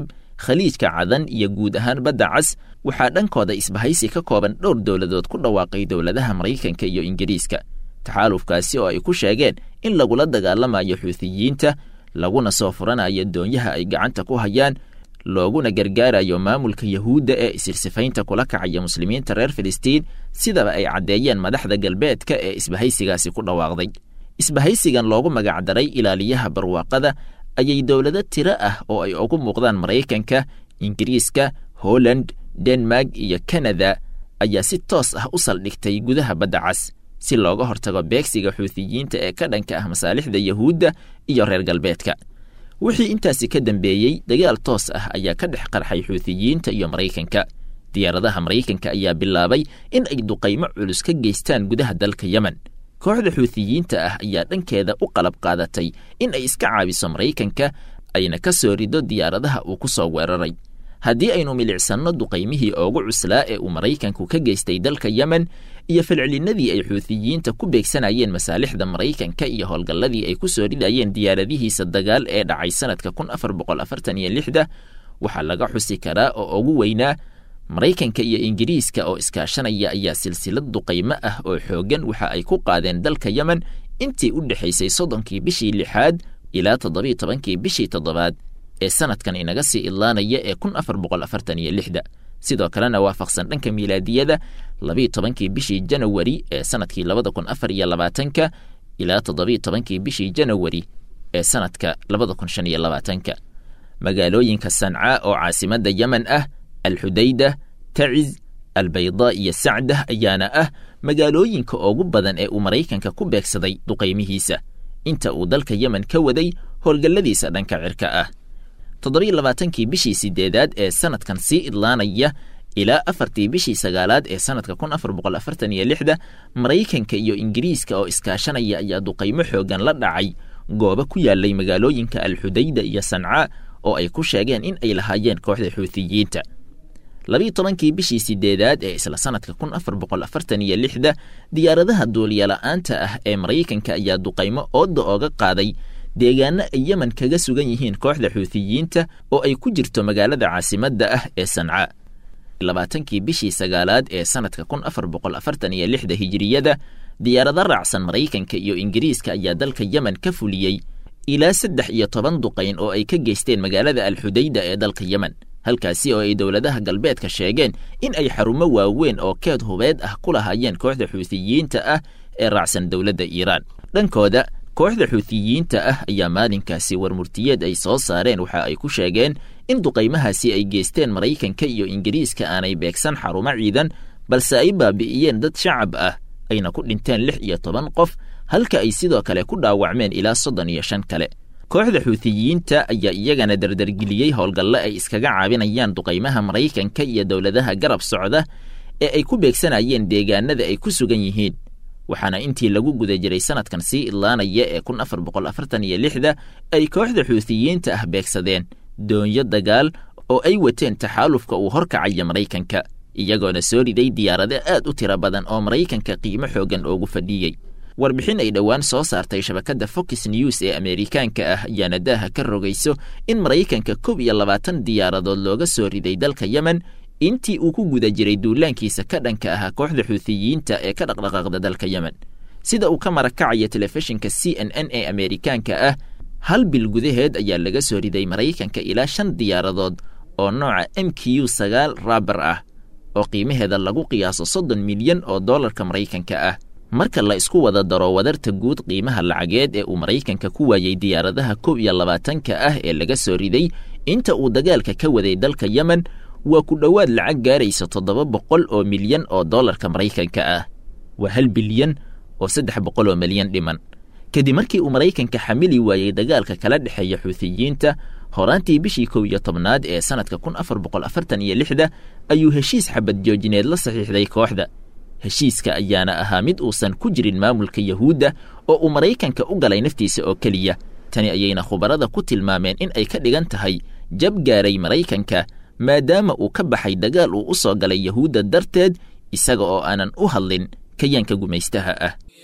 khaliijka cadan iyo guud ahaan badda cas waxaa dhankooda isbahaysi ka kooban dhowr dowladood ku dhawaaqay dowladaha maraykanka iyo ingiriiska taxaalufkaasi oo ay ku sheegeen in lagula dagaalamayo xuutiyiinta laguna soo furanayo doonyaha ay gacanta ku hayaan looguna gargaarayo maamulka yahuudda ee isirsifaynta kula kacaya muslimiinta reer filistiin sidaba ay caddeeyeen madaxda galbeedka ee isbahaysigaasi ku dhawaaqday isbahaysigan loogu magacdaray ilaaliyaha barwaaqada ayay dowlado tiro ah oo ay ugu muuqdaan maraykanka ingiriiska holland denmark iyo kanada ayaa si toos ah u saldhigtay gudaha badda cas si looga hortago beegsiga xuutiyiinta ee ka dhanka ah masaalixda yahuudda iyo reer galbeedka wixii intaasi ka dambeeyey dagaal toos ah ayaa ka dhex qarxay xuutiyiinta iyo maraykanka diyaaradaha maraykanka ayaa bilaabay in ay duqaymo culus ka geystaan gudaha dalka yemen kooxda xuutiyiinta ah ayaa dhankeeda u qalab qaadatay in ay iska caabiso maraykanka ayna ka soo rido diyaaradaha uu ku soo weeraray haddii aynu milicsanno duqaymihii oogu cuslaa ee uu maraykanku ka geystay dalka yemen iyo falcelinadii ay xuutiyiinta ku beegsanayeen masaalixda maraykanka iyo howlgalladii ay ku soo ridayeen diyaaradihiisa dagaal ee dhacay sanadka kun afar boqol afartan iyo lixda waxaa laga xusi karaa oo ugu weynaa maraykanka iyo ingiriiska oo iskaashanaya ayaa silsilad duqaymo ah oo xooggan waxa ay ku qaadeen dalka yemen intii u dhexaysay soddonkii bishii lixaad ilaa toddobiiyo tobankii bishii toddobaad ee sanadkan inaga sii idlaanaya ee kun afar boqol afartan iyo lixda sidoo kalena waafaqsan dhanka miilaadiyada labiiyo tobankii bishii janawari ee sanadkii labada kun afar iyo labaatanka ilaa toddobiiyo tobankii bishii janawari ee sanadka labada kun shan iyo labaatanka magaalooyinka sancaa oo caasimadda yemen ah alxudayda taciz albaydaa iyo sacdah ayaana ah magaalooyinka ugu badan ee uu maraykanka ku beegsaday duqaymihiisa inta uu dalka yemen ka waday howlgalladiisa dhanka cirka ah toddobiiyo labaatankii bishii sideedaad ee sanadkan sii idlaanaya ilaa afartii bishii sagaalaad ee sanadka kun afar boqol afartan iyo lixda maraykanka iyo ingiriiska oo iskaashanaya ayaa duqaymo xoogan la dhacay goobo ku yaalay magaalooyinka alxudayda iyo sancaa oo ay ku sheegeen in ay lahaayeen kooxda xuutiyiinta labiiyo tobankii bishii sideedaad ee isla sanadka kun afar boqol afartan iyo lixda diyaaradaha duuliyala-aanta ah ee maraykanka ayaa duqaymo ooda ooga qaaday deegaano ay yemen kaga sugan yihiin kooxda xuutiyiinta oo ay ku jirto magaalada caasimadda ah ee sancaa labaatankii bishii sagaalaad ee sanadka kun afar boqol afartan iyo lixda hijiriyada diyaarado raacsan maraykanka iyo ingiriiska ayaa dalka yemen ka fuliyey ilaa saddex iyo toban duqayn oo ay ka geysteen magaalada alxudayda ee dalka yemen halkaasi oo ay dowladaha galbeedka sheegeen in ay xarumo waaweyn oo keed hubeed ah ku lahaayeen kooxda xuutiyiinta ah ee raacsan dowladda iiraan dhankooda kooxda xuutiyiinta ah ayaa maalinkaasi warmurtiyeed ay soo saareen waxa ay ku sheegeen in duqaymahaasi ay geysteen maraykanka iyo ingiriiska aanay beegsan xarumo ciidan balse ay baabi'iyeen dad shacab ah ayna ku dhinteen lix iyo toban qof halka ay sidoo kale ku dhaawacmeen ilaa soddon iyo shan kale kooxda xuutiyiinta ayaa iyagana dardargeliyey howlgalle ay iskaga caabinayaan duqaymaha maraykanka iyo dowladaha garab socda ee ay ku beegsanayeen deegaanada ay ku sugan yihiin waxaana intii lagu guda jiray sanadkan sii idlaanaya ee kun afar boqol afartan iyo lixda ay kooxda xuutiyiinta ah beegsadeen doonyo dagaal oo ay wateen taxaalufka uu horkacaya maraykanka iyagoona soo riday diyaarado aad u tiro badan oo maraykanka qiimo xoogan oogu fadhiyey warbixin ay dhowaan soo saartay shabakadda fox news ee ameerikaanka ah ayaana daaha ka rogayso in maraykanka kob iyo labaatan diyaaradood looga soo riday dalka yemen intii uu ku guda jiray duulaankiisa ka dhanka ahaa kooxda xuutiyiinta ee ka dhaqdhaqaaqda dalka yemen sida uu ka marakacaya telefishinka c n n ee ameerikaanka ah hal bil gudaheed ayaa laga soo riday maraykanka ilaa shan diyaaradood oo nooca m q sagaal raabar ah oo qiimaheeda lagu qiyaaso soddon milyan oo dollarka maraykanka ah marka la isku wada daro wadarta guud qiimaha lacageed ee uu maraykanka ku waayey diyaaradaha kow iyo labaatanka ah ee laga soo riday inta uu dagaalka ka waday dalka yemen waa ku dhowaad lacag gaaraysa toddoba boqol oo milyan oo dollarka maraykanka ah waa hal bilyan oo saddex boqol oo milyan dhiman kadib markii uu maraykanka xamili waayey dagaalka kala dhexeeya xuutiyiinta horaantii bishii kow iyo tobnaad ee sanadka kun afar boqol afartan iyo lixda ayuu heshiis xabad joojineed la saxiixday kooxda heshiiska ayaana ahaa mid uusan ku jirin maamulka yahuudda oo uu maraykanka u galay naftiisa oo keliya tani ayayna khubarada ku tilmaameen in ay ka dhigan tahay jab gaaray maraykanka maadaama uu ka baxay dagaal uu u soo galay yahuudda darteed isaga oo aanan u hadlin kayaanka gumaystaha ah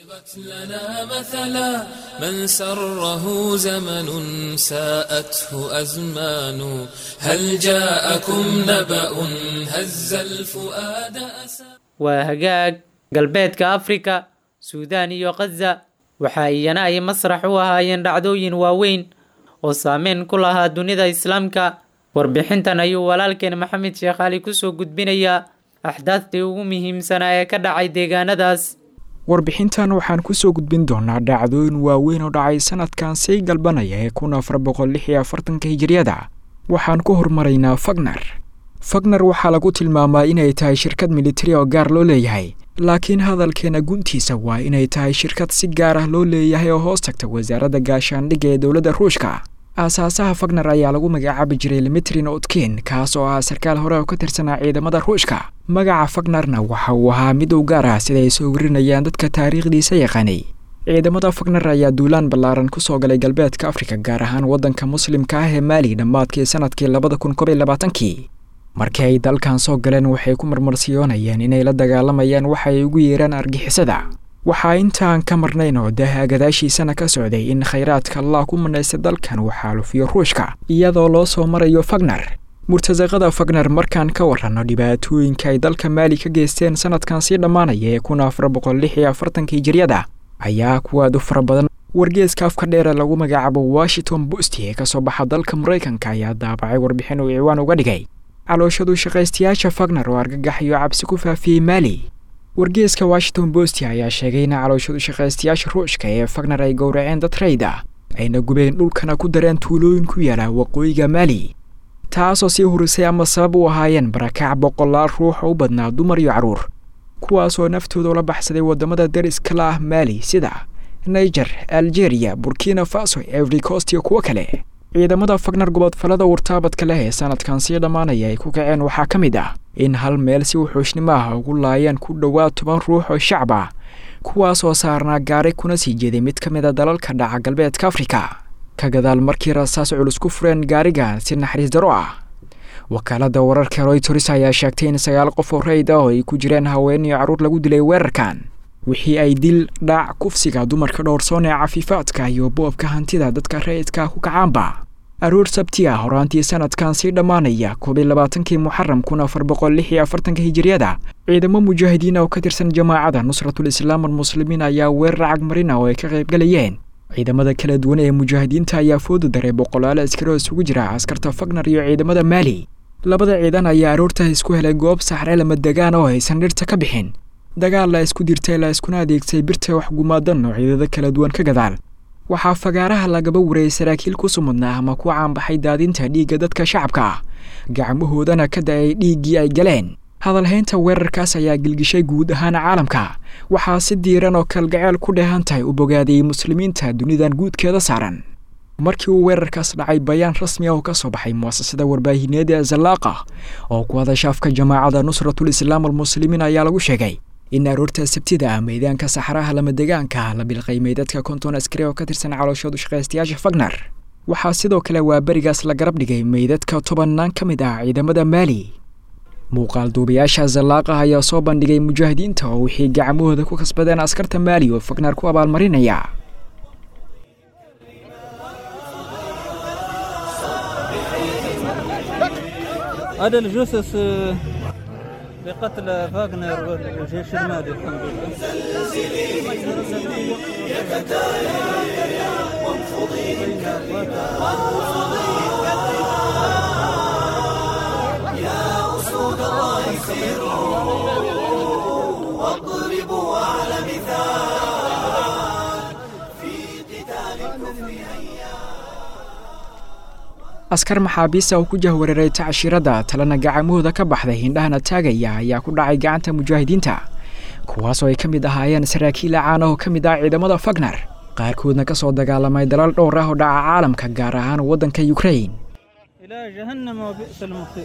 لنا مثلا من سره زمن ساءته أزمان هل جاءكم نبأ هز الفؤاد أسى waa hagaag galbeedka afrika suudaan iyo khaza waxa iyana ay masrax u ahaayeen dhacdooyin waaweyn oo saameyn ku lahaa dunida islaamka warbixintan ayuu walaalkeen maxamed sheekh cali kusoo gudbinayaa axdaaftii ugu muhiimsanaa ee ka dhacay deegaanadaas warbixintan waxaan kusoo gudbin doonaa dhacdooyin waaweyn oo dhacay sanadkan sii galbanaya ee kun afar boqol lix iyo afartanka hijiriyada waxaan ku hormaraynaa fagner fagner waxaa lagu tilmaamaa inay tahay shirkad militari oo gaar loo leeyahay laakiin hadalkeena guntiisa waa inay tahay shirkad si gaar ah loo leeyahay oo hoos tagta wasaaradda gaashaandhigga ee dowladda ruushka aasaasaha fagner ayaa lagu magacaabi jiray limitrin otkin kaas oo ah sarkaal hore oo ka tirsanaa ciidamada ruushka magaca fagnerna waxa uu ahaa mid u gaar ah sida ay soo warinayaan dadka taariikhdiisa yaqaanay ciidamada fagner ayaa duulaan ballaaran ku soo galay galbeedka afrika gaar ahaan waddanka muslimka ah ee maali dhammaadkii sanadkii labada kun kob iyo labaatankii markii ay dalkan soo galeen waxay ku marmarsiyoonayeen inay la dagaalamayaan waxa ay ugu yeeraan argixisada waxaa intaan ka marnayn oo daaha gadaashiisana ka socday in khayraadka allah ku manaystay dalkan uu xaalufiyo ruushka iyadoo loo soo marayo fagner murtasaqada fagner markaan ka waranno dhibaatooyinka ay dalka maali ka geysteen sanadkan sii dhammaanaya ee kun afar boqol lix iyo afartanka hijiryada ayaa kuwaad u fara badan wargeeska afka dheere lagu magacaabo washington bost ee kasoo baxa dalka maraykanka ayaa daabacay warbixin uu ciwaan uga dhigay calooshadu shaqaystayaasha fagner oo argagax iyo cabsi ku faafiyey maali wargeeska washington bost ayaa sheegay in calooshadu shaqaystayaasha ruushka ee fagner ay gowraceen dad rayd ah ayna gubeen dhulkana ku dareen tuulooyin ku yaala waqooyiga maali taasoo sii hurisay ama sabab u ahaayeen barakac boqolaal ruux oo u badnaa dumar iyo carruur kuwaasoo naftooda ula baxsaday waddamada dariska la ah maali sida niger algeria burkina faso every coast iyo kuwo kale ciidamada fagner gobodfalada wartaabadka leh ee sanadkan sii dhammaanaya ay ku kaceen waxaa ka mid ah in hal meel si wuxuushnimo ah ugu laayeen ku dhowaad toban ruux oo shacab ah kuwaas oo saarnaa gaari kuna sii jeeday mid ka mid a dalalka dhaca galbeedka afrika ka gadaal markii rasaas culus ku fureen gaarigan si naxariis daro ah wakaalada wararka royters ayaa sheegtay in sagaal qof oo rayd ah oo ay ku jireen haween iyo carruur lagu dilay weerarkan wixii ay dil dhaac kufsiga dumarka dhowrsoon ee cafiifaadka iyo boobka hantida dadka rayidka ku kacaanba aroor sabti ah horaantii sanadkan sii dhammaanaya koob iyo labaatankii muxaram kun afar boqol lix iyo afartanka hijiriyada ciidamo mujaahidiin oo ka tirsan jamaacada nusratul islaam almuslimiin ayaa weerar cagmarin ah oo ay ka qaybgalayeen ciidamada kala duwan ee mujaahidiinta ayaa fooda daray boqolaal askari oo isugu jira askarta fagner iyo ciidamada maali labada ciidan ayaa aroorta isku helay goob saxre lama degaan oo aysan dhirta ka bixin dagaal la isku dirtay la iskuna adeegsay birta wax gumaadan noocyadada kala duwan ka gadaal waxaa fagaaraha lagaba warayay saraakiil ku sumudnaa ama ku caanbaxay daadinta dhiigga dadka shacabka ah gacmahoodana ka da-ay dhiiggii ay galeen hadalhaynta weerarkaas ayaa gilgishay guud ahaan caalamka waxaa si diiran oo kalgaceel ku dheehan tahay u bogaadayay muslimiinta dunidan guudkeeda saaran markii uu weerarkaas dhacay bayaan rasmi ah oo ka soo baxay muasasada warbaahineed ee zallaaqa oo ku hadashaafka jamaacada nusratul islaam almuslimiin ayaa lagu sheegay in aroorta sabtida ah meedaanka saxaraha lamadegaanka la bilqay meydadka konton askari oo ka tirsan calooshoodu shaqaystayaasha fagner waxaa sidoo kale waa berigaas la garab dhigay meydadka tobannaan ka mid ah ciidamada maali muuqaal duubayaasha zallaaqa ayaa soo bandhigay mujaahidiinta oo wixii gacmahooda ku kasbadeen askarta maali oo fagner ku abaalmarinaya هذا الجثث بقتل فاغنر والجيش المالي الحمد يا أسود الله سيروا واضربوا أعلى مثال في قتال الكفر askar maxaabiista oo ku jahwareeray tacshirada talena gacamahooda ka baxday hindhahana taagaya ayaa ku dhacay gacanta mujaahidiinta kuwaasoo ay ka mid ahaayeen saraakiil caan ah oo ka mid ah ciidamada fagner qaarkoodna ka soo dagaalamay dalal dhowr ah oo dhaca caalamka gaar ahaan waddanka yukrain إلى جهنم وبئس المصير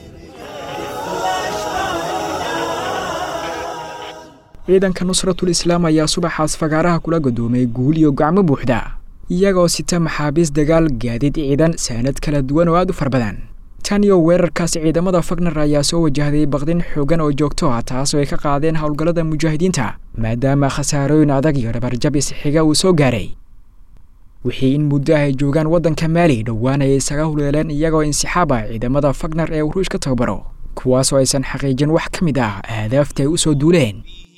ciidanka nusratul islaam ayaa subaxaas fagaaraha kula godoomay guul iyo gacmo buuxda iyagoo sita maxaabiis dagaal gaadiid ciidan saanad kala duwan oo aad u far badan tan iyo weerarkaas ciidamada fagner ayaa soo wajahday baqdin xoogan oo joogto ah taasoo ay ka qaadeen howlgallada mujaahidiinta maadaama khasaarooyin adag iyo dhabarjab isxiga uu soo gaaray wixii in muddo ah ay joogaan waddanka maali dhowaan ay isaga huleeleen iyagoo insixaab ah ciidamada fagner ee uruush ka tababaro kuwaasoo aysan xaqiijin wax ka mid ah ahdaafta ay u soo duuleen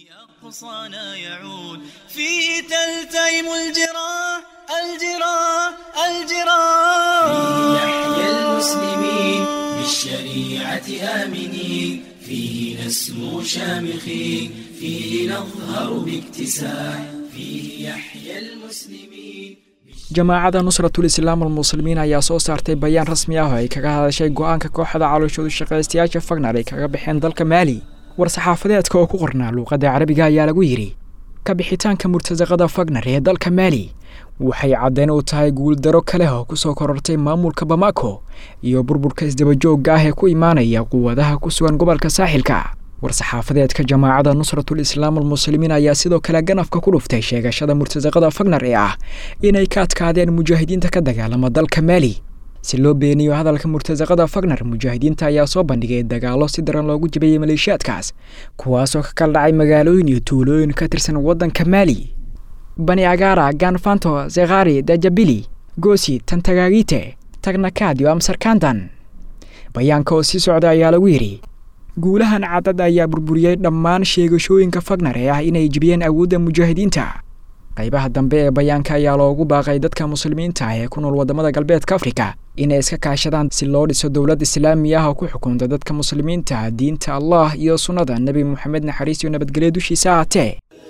فيه تلتئم الجراح الجراح الجراح فيه يحيى المسلمين بالشريعة آمنين فيه نسمو شامخين فيه نظهر باكتساح فيه يحيى المسلمين jamaacada nusratul islaam almuslimiin ayaa soo saartay bayaan rasmi ah oo ay kaga hadashay go-aanka kooxda calooshoodu shaqaystayaasha fagner ay kaga baxeen dalka maali war-saxaafadeedka oo ku qornaa luuqadda carabiga ayaa lagu yidhi kabixitaanka murtasaqada fagner ee dalka maali waxay caddayn u tahay guuldaro kale oo ku soo korortay maamulka bamako iyo burburka isdabajoogga ah ee ku imaanaya quwadaha ku sugan gobolka saaxilka war-saxaafadeedka jamaacada nusratul islaam almuslimiin ayaa sidoo kale ganafka ku dhuftay sheegashada murtasaqada fagner ee ah inay ka adkaadeen mujaahidiinta ka dagaalama dalka maali si loo beeniyo hadalka murtasaqada fagner mujaahidiinta ayaa soo bandhigay dagaallo si daran loogu jabiyey maleeshiyaadkaas kuwaasoo ka kala dhacay magaalooyin iyo tuulooyin ka tirsan waddanka maali bani agaara ganfanto zekhari dajabili gosi tantagaagite tagnakaad iyo amsarkandan bayaanka oo sii socda ayaa lagu yidhi guulahan cadad ayaa burburiyey dhammaan sheegashooyinka fagner ee ah inay jebiyeen awoodda mujaahidiinta qaybaha dambe ee bayaanka ayaa loogu baaqay dadka muslimiinta ah ee ku nool waddamada galbeedka afrika inay iska kaashadaan si loo dhiso dowlad islaami ah oo ku xukunta dadka muslimiinta diinta allah iyo sunnada nebi moxamed naxariis iyo nabadgelyo dushiisa ahaatee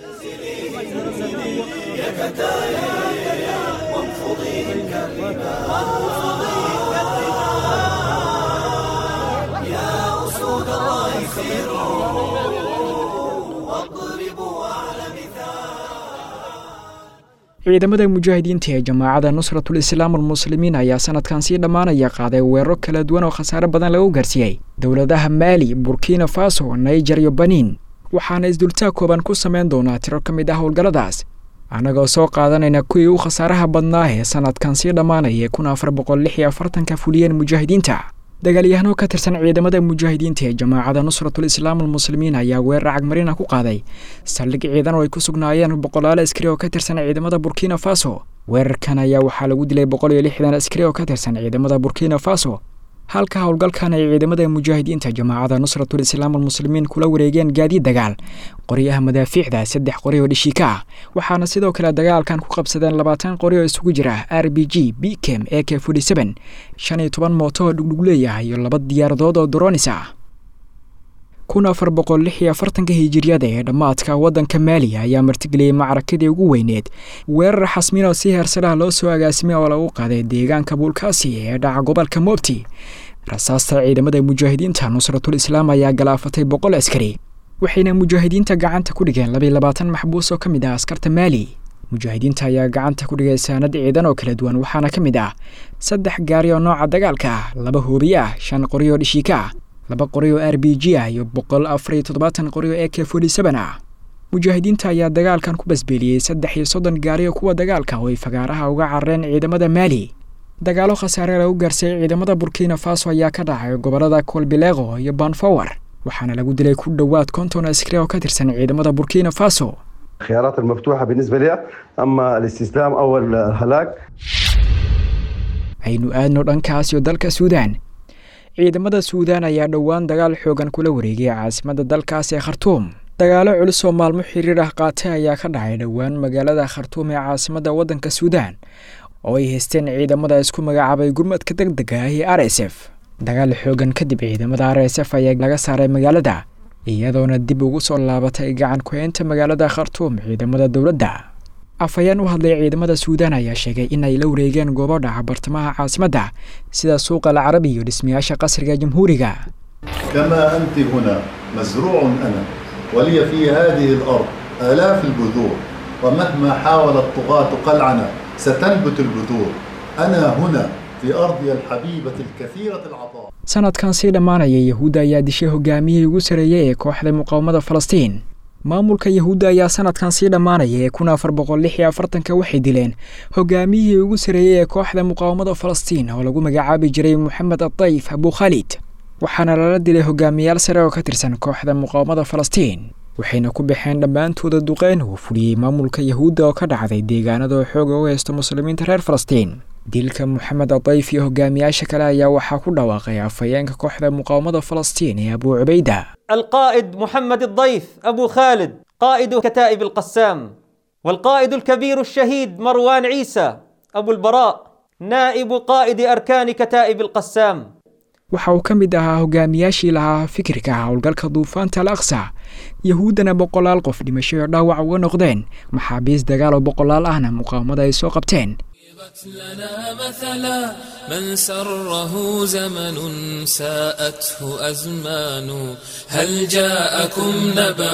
ciidamada mujaahidiinta ee jamaacada nusratul islaam almuslimiin ayaa sanadkan sii dhammaanaya qaaday weeraro kala duwan oo khasaare badan lagu gaarsiiyey dowladaha maali burkina faso naiger iyo baniin waxaana isdultaag kooban ku samayn doonaa tiro ka mid ah howlgalladaas annagoo soo qaadanayna kuwii u khasaaraha badnaa ee sanadkan sii dhammaanaya kun afar boqol lix iyo afartanka fuliyeen mujaahidiinta dagaalyahano ka tirsan ciidamada mujaahidiinta ee jamaacada nusratul islaam almuslimiin ayaa weerar cagmarina ku qaaday saldhig ciidan oo ay ku sugnaayeen boqolaal askari oo ka tirsan ciidamada burkina faso weerarkan ayaa waxaa lagu dilay boqol iyo lixdan askari oo ka tirsan ciidamada burkina faso halka howlgalkan ay ciidamada mujaahidiinta jamaacada nusratul islaam almuslimiin kula wareegeen gaadiid dagaal qoryaha madaafiicda saddex qori oo dhishiika ah waxaana sidoo kale dagaalkan ku qabsadeen labaatan qori oo isugu jira r b g b kem e k forty seven shan iyo toban mooto oo dhugdhug leeyahay iyo laba diyaaradood oo dronis ah kun afar boqol lix iyo afartanka hijiriyada ee dhammaadka waddanka maaliya ayaa martigeliyey macrakadii ugu weyneed weerar xasmin oo si heersalaha loo soo agaasimay oo lagu qaaday deegaanka buulkaasi ee dhaca gobolka moobti rasaasta ciidamada mujaahidiinta nusratul islaam ayaa galaafatay boqol askari waxayna mujaahidiinta gacanta ku dhigeen labiyo labaatan maxbuus oo ka mid ah askarta maali mujaahidiinta ayaa gacanta ku dhigay saanad ciidan oo kala duwan waxaana ka mid ah saddex gaari oo nooca dagaalka ah laba hoobiye ah shan qori oo dhishiika ah laba qori oo r b g ah iyo boqol afar iyo toddobaatan qori oo e k forty seven ah mujaahidiinta ayaa dagaalkan ku basbeeliyey saddex iyo soddon gaari oo kuwa dagaalka oo ay fagaaraha uga carareen ciidamada maali dagaalo khasaare lagu gaarsay ciidamada burkina faso ayaa ka dhacay gobolada kolbileeqo iyo banfower waxaana lagu dilay ku dhowaad konton askari oo ka tirsan ciidamada burkina faso الخيارات المفتوحة بالنسبة لها أما الاستسلام أو الهلاك aynu aadno dhankaas iyo dalka suudaan ciidamada suudaan ayaa dhowaan dagaal xoogan kula wareegay caasimadda dalkaas ee khartuum dagaalo culus oo maalmo xiriir ah qaatay ayaa ka dhacay dhowaan magaalada khartuum ee caasimadda waddanka suudaan oo ay haysteen ciidamada isku magacaabay gurmadka deg dega ah ee r s f dagaal xoogan kadib ciidamada r s f ayaa laga saaray magaalada iyadoona dib ugu soo laabatay gacan ku-eynta magaalada khartuum ciidamada dowladda afhayeen u hadlay ciidamada suudaan ayaa sheegay in ay la wareegeen goobo dhaca bartamaha caasimadda sida suuqa alcarabi iyo dhismayaasha qasriga jamhuuriga كما أنت هنا مزروع أنا ولي في هذه الأرض آلاف البذور ومهما حاول الطغاة قلعنا ستنبت البذور أنا هنا في أرضي الحبيبة الكثيرة العطاء sanadkan sii dhammaanaya yahuudda ayaa dishay hogaamiyihii ugu sareeyey ee kooxda muqaawamada falastiin maamulka yahuudda ayaa sanadkan sii dhammaanaya ee kun afar boqol lix iyo afartanka waxay dileen hogaamiyihii ugu sarreeyey ee kooxda muqaawamada falastiin oo lagu magacaabi jiray moxamed adayf abu khaalid waxaana lala dilay hogaamiyaal sare oo ka tirsan kooxda muqaawamada falastiin waxayna ku baxeen dhammaantooda duqeyn uu fuliyey maamulka yahuudda oo ka dhacday deegaanada oo xooga u haysto muslimiinta reer falastiin dilka moxamed adayf iyo hogaamiyaasha kale ayaa waxaa ku dhawaaqay afhayeenka kooxda muqaawamada falastiin ee abu cubayda القائد محمد الضيف أبو خالد قائد كتائب القسام والقائد الكبير الشهيد مروان عيسى أبو البراء نائب قائد أركان كتائب القسام waxa uu ka mid ahaa hogaamiyaashii lahaa fikirka howlgalka duufaanta al aqsa yahuuddana boqolaal qof dhimasho iyo dhaawac uga noqdeen maxaabiis dagaal oo boqolaal ahna muqaawamada ay soo qabteen لنا مثلا من سره زمن ساءته أزمان هل جاءكم نبأ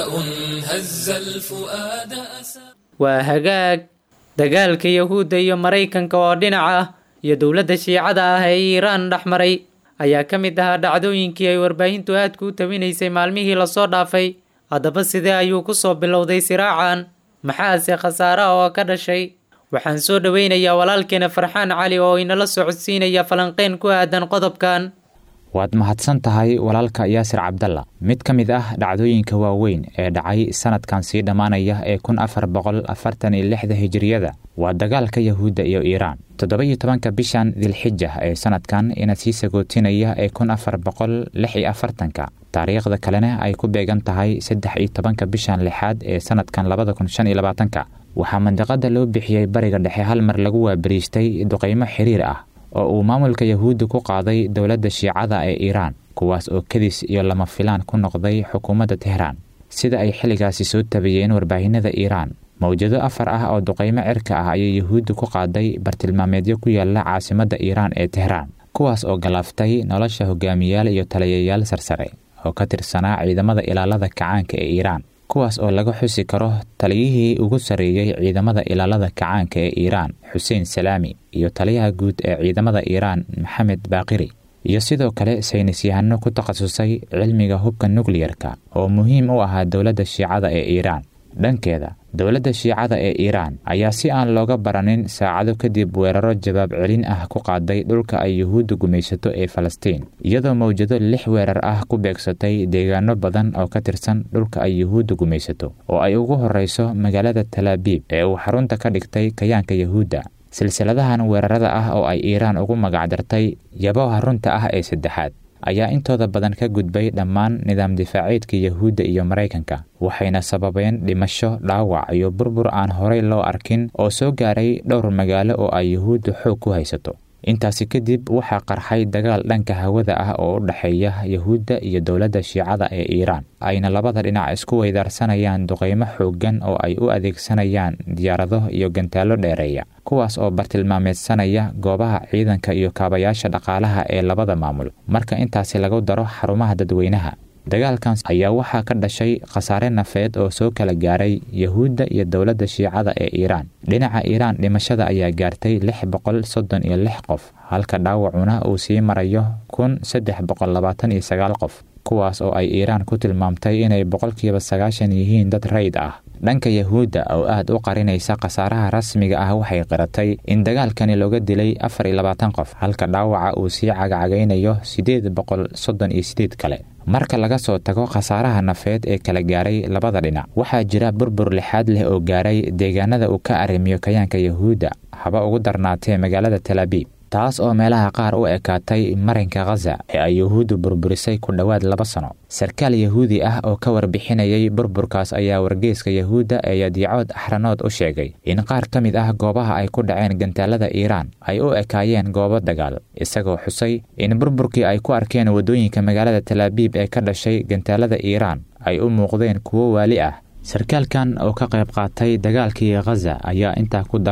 هز الفؤاد أسى waa hagaag dagaalka yahuudda iyo maraykanka oo dhinac ah iyo dowladda shiicada ah ee iiraan dhex maray ayaa ka mid ahaa dhacdooyinkii ay warbaahintu aadku u tabinaysay maalmihii lasoo dhaafay haddaba sidee ayuu ku soo bilowday siraacan maxaase khasaaraha oo ka dhashay waxaan soo dhoweynayaa walaalkeena farxaan cali oo inala socodsiinaya falanqeyn ku aadan qodobkan waad mahadsan tahay walaalka yaasir cabdalla mid ka mid ah dhacdooyinka waaweyn ee dhacay sanadkan sii dhammaanaya ee kun afar boqol afartan iyo lixda hijiriyada waa dagaalka yahuudda iyo iiraan toddoba-iyo tobanka bishan dilxija ee sanadkan ina sii sagootinaya ee kun afar boqol lix iyo afartanka taariikhda kalena ay ku beegan tahay saddex iyo tobanka bishan lixaad ee sanadkan labada kun shan iyo labaatanka waxaa mandiqada loo bixiyey bariga dhexe hal mar lagu waabariistay duqaymo xiriir ah oo uu maamulka yahuudda ku qaaday dowladda shiicada ee iiraan kuwaas oo kadis iyo lama filaan ku noqday xukuumadda tehraan sida ay xilligaasi soo tabiyeen warbaahinada iiraan mawjado afar ah oo duqaymo cirka ah ayay yahuudda ku qaaday bartilmaameedyo ku yaala caasimadda iiraan ee tehraan kuwaas oo galaaftay nolosha hogaamiyaal iyo taliyayaal sarsare oo ka tirsanaa ciidamada ilaalada kacaanka ee iiraan kuwaas oo laga xusi karo taliyihii ugu sarreeyey ciidamada ilaalada kacaanka ee iiraan xuseen salaami iyo taliyaha guud ee ciidamada iiraan maxamed baaqiri iyo sidoo kale saynisyahano ku takhasusay cilmiga hubka nukliyerka oo muhiim u ahaa dowladda shiicada ee iiraan dhankeeda dowladda shiicada ee iiraan ayaa si aan looga baranin saacado kadib weeraro jawaab celin ah ku qaaday dhulka ay yuhuudda gumaysato ee falastiin iyadoo mawjado lix weerar ah ku beegsatay deegaano badan oo ka tirsan dhulka ay yuhuudda gumaysato oo ay ugu horreyso magaalada talaabiib ee uu xarunta ka dhigtay kayaanka yahuudda silsiladahan weerarada ah oo ay iiraan ugu magacdartay yaboha runta ah ee saddexaad ayaa intooda badan ka gudbay dhammaan nidaam difaaceedka yahuudda iyo maraykanka waxayna sababeen dhimasho dhaawac iyo burbur aan horey loo arkin oo soo gaaray dhowr magaalo oo ay yuhuudda xoog ku haysato intaasi kadib waxaa qarxay dagaal dhanka hawada ah oo u dhexeeya yahuudda iyo dowladda shiicada ee iiraan ayna labada dhinac isku weydaarsanayaan duqaymo xooggan oo ay u adeegsanayaan diyaarado iyo gantaallo dheereeya kuwaas oo bartilmaameedsanaya goobaha ciidanka iyo kaabayaasha dhaqaalaha ee labada maamul marka intaasi lagu daro xarumaha dadweynaha dagaalkan ayaa waxaa ka dhashay khasaare nafeed oo soo kala gaaray yahuudda iyo dowladda shiicada ee iiraan dhinaca iiraan dhimashada ayaa gaartay lix boqol soddon iyo lix qof halka dhaawacuna uu sii marayo kun saddex boqol labaatan iyo sagaal qof kuwaas oo ay iiraan ku tilmaamtay inay boqolkiiba sagaashan yihiin dad rayd ah dhanka yahuudda oo aad u qarinaysa khasaaraha rasmiga ah waxay qiratay in dagaalkani looga dilay afar iyo labaatan qof halka dhaawaca uu sii cagacagaynayo siddeed boqol soddon iyo sideed kale marka laga soo tago khasaaraha nafeed ee kala gaaray labada dhinac waxaa jira burbur lixaad leh oo gaaray deegaanada uu ka arrimiyo kayaanka yahuudda haba ugu darnaatee magaalada talaabiib taas oo meelaha qaar u ekaatay marinka khaza ee ay yuhuuddu burburisay ku dhowaad laba sano sarkaal yahuudi ah oo ka warbixinayay burburkaas ayaa wargeyska yahuudda ee yadiicood axranood u sheegay in qaar ka mid ah goobaha ay ku dhaceen gantaalada iiraan ay u ekaayeen goobo dagaal isagoo xusay in burburkii ay ku arkeen waddooyinka magaalada talaabiib ee ka dhashay gantaalada iiraan ay u muuqdeen kuwo waali ah sarkaalkan oo ka qayb qaatay dagaalkii khaza ayaa intaa ku daray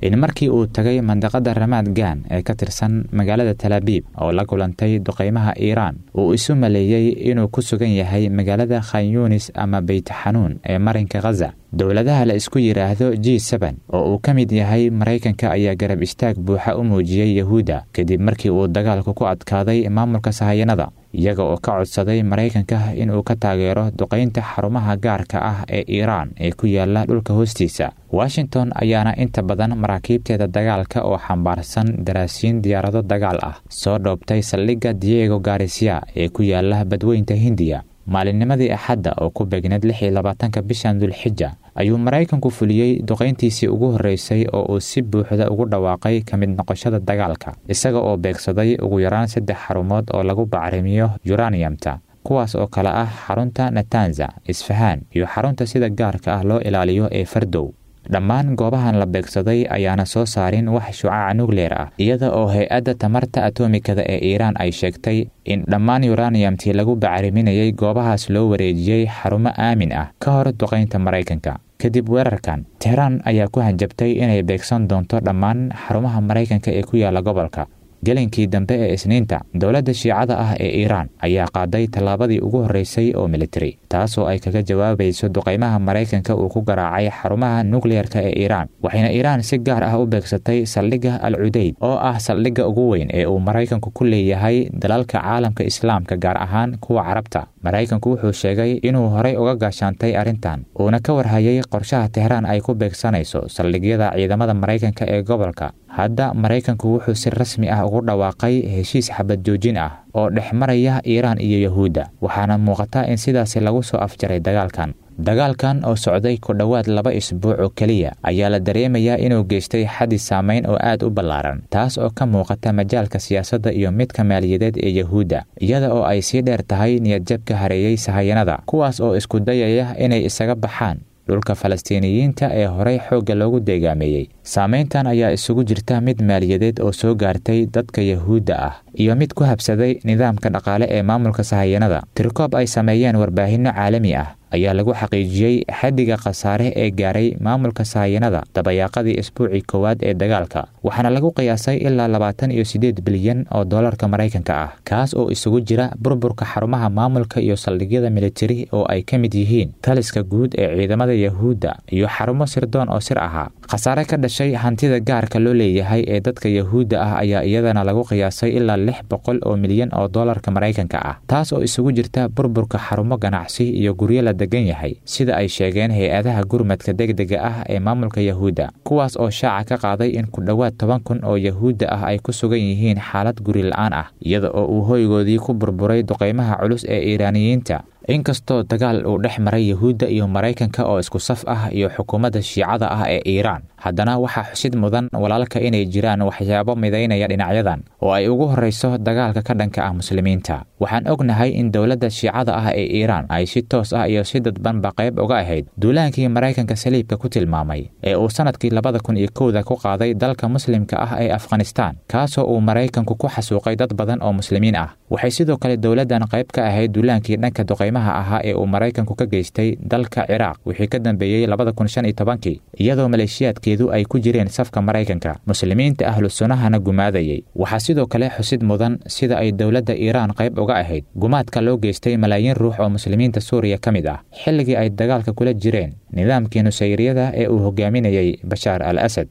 in markii uu tagay mandaqada ramaad gaan ee ka tirsan magaalada talaabiib oo la kulantay duqaymaha iiraan uu isu maleeyey inuu ku sugan yahay magaalada khan yunis ama beytxanuun ee marinka khaza dowladaha la isku yidhaahdo g seben oo uu ka mid yahay maraykanka ayaa garab istaag buuxa u muujiyey yahuudda kadib markii uu dagaalku ku adkaaday maamulka sahayanada iyaga oo ka codsaday maraykanka inuu ka taageero duqaynta xarumaha gaarka ah ee iiraan ee ku yaala dhulka hoostiisa washington ayaana inta badan maraakiibteeda dagaalka oo xambaarsan daraasiin diyaarado dagaal ah soo dhoobtay saldhigga diego garisya ee ku yaala badweynta hindiya maalinnimadii axadda oo ku beegneed lix iyo labaatanka bishan dulxija ayuu maraykanku fuliyey duqayntiisii ugu horreysay oo uu si buuxda ugu dhawaaqay ka mid noqoshada dagaalka isaga oo beegsaday ugu yaraan saddex xarumood oo lagu bacrimiyo yuraniyamta kuwaas oo kale ah xarunta natanza isfahaan iyo xarunta sida gaarka ah loo ilaaliyo ee fardow dhammaan goobahan la beegsaday ayaana soo saarin wax shucaaca nukleer ah iyada oo hay-adda tamarta atomikada ee iiraan ay sheegtay in dhammaan yuraniyamtii lagu bacriminayay goobahaas loo wareejiyey xarumo aamin ah ka hor duqaynta maraykanka kadib weerarkan tehraan ayaa ku hanjabtay inay beegsan doonto dhammaan xarumaha maraykanka ee ku yaala gobolka gelinkii dambe ee isniinta dowladda shiicada ah ee iiraan ayaa qaaday tallaabadii ugu horreysay oo militari taasoo ay kaga jawaabayso duqaymaha maraykanka uu ku garaacay xarumaha nukliyeerka ee iiraan waxayna iiraan si gaar ah u beegsatay saldhigga al cudeyd oo ah saldhigga ugu weyn ee uu maraykanku ku leeyahay dalalka caalamka islaamka gaar ahaan kuwa carabta maraykanku wuxuu sheegay inuu horay uga gaashaantay arrintan uuna ka warhayay qorshaha tehraan ay ku beegsanayso saldhigyada ciidamada maraykanka ee gobolka hadda maraykanku wuxuu si rasmi ah ugu dhawaaqay heshiis xabad joojin ah oo dhex maraya iiraan iyo yahuudda waxaana muuqata in sidaasi lagu soo afjaray dagaalkan dagaalkan oo socday ku dhowaad laba isbuuc oo keliya ayaa la dareemayaa inuu geystay xaddi saamayn oo aad u ballaaran taas oo ka muuqata majaalka siyaasadda iyo midka maaliyadeed ee yahuudda iyada oo ay sii dheer tahay niyadjabka hareeyey sahayanada kuwaas oo isku dayaya inay isaga baxaan dhulka falastiiniyiinta ee horey xoogga loogu deegaameeyey saamayntan ayaa isugu jirta mid maaliyadeed oo soo gaartay dadka yahuudda ah iyo mid ku habsaday nidaamka dhaqaale ee maamulka sahayanada tirkoob ay sameeyeen warbaahinno caalami ah ayaa lagu xaqiijiyey xaddiga khasaare ee gaaray maamulka sahayanada dabayaaqadii isbuucii koowaad ee dagaalka waxaana lagu qiyaasay ilaa labaatan iyo siddeed bilyan oo dollarka maraykanka ah kaas oo isugu jira burburka xarumaha maamulka iyo saldhigyada militari oo ay ka mid yihiin taliska guud ee ciidamada yahuudda iyo xarumo sirdoon oo sir ahaa khasaare ka dhashay hantida gaarka loo leeyahay ee dadka yahuudda ah ayaa iyadana lagu qiyaasay ilaa lix boqol oo milyan oo dollarka maraykanka ah taas oo isugu jirta burburka xarumo ganacsi iyo guryo la degan yahay sida ay sheegeen hay-adaha gurmadka degdega ah ee maamulka yahuudda kuwaas oo shaaca ka qaaday in ku dhowaad toban kun oo yahuudda ah ay ku sugan yihiin xaalad guri la-aan ah iyada oo uu hoygoodii ku burburay duqaymaha culus ee iiraaniyiinta inkastoo dagaal uu dhex maray yahuudda iyo maraykanka oo isku saf ah iyo xukuumadda shiicada ah ee iiraan haddana waxaa xusid mudan walaalka inay jiraan waxyaabo midaynaya dhinacyadan oo ay ugu horreyso dagaalka ka dhanka ah muslimiinta waxaan ognahay in dowladda shiicada ah ee iiraan ay si toos ah iyo si dadbanba qayb uga ahayd duulaankii maraykanka saliibka ku tilmaamay ee uu sannadkii labada kun iyo kowda ku qaaday dalka muslimka ah ee afghanistaan kaasoo uu maraykanku ku xasuuqay dad badan oo muslimiin ah waxay sidoo kale dowladdan qayb ka ahayd duulaankii dhanka duqaymaha ahaa ee uu maraykanku ka geystay dalka ciraaq wixii ka dambeeyey labada kun shan iyo tobankii iyadoo maleeshiyaadkeedu ay ku jireen safka maraykanka muslimiinta ahlu sunnahana gumaadayay waxaa sidoo kale xusid mudan sida ay dowladda iiraan qayb uga ahayd gumaadka loo geystay malaayiin ruux oo muslimiinta suuriya ka mid ah xilligii ay dagaalka kula jireen nidaamkii nusayriyada ee uu hogaaminayay bashaar al asad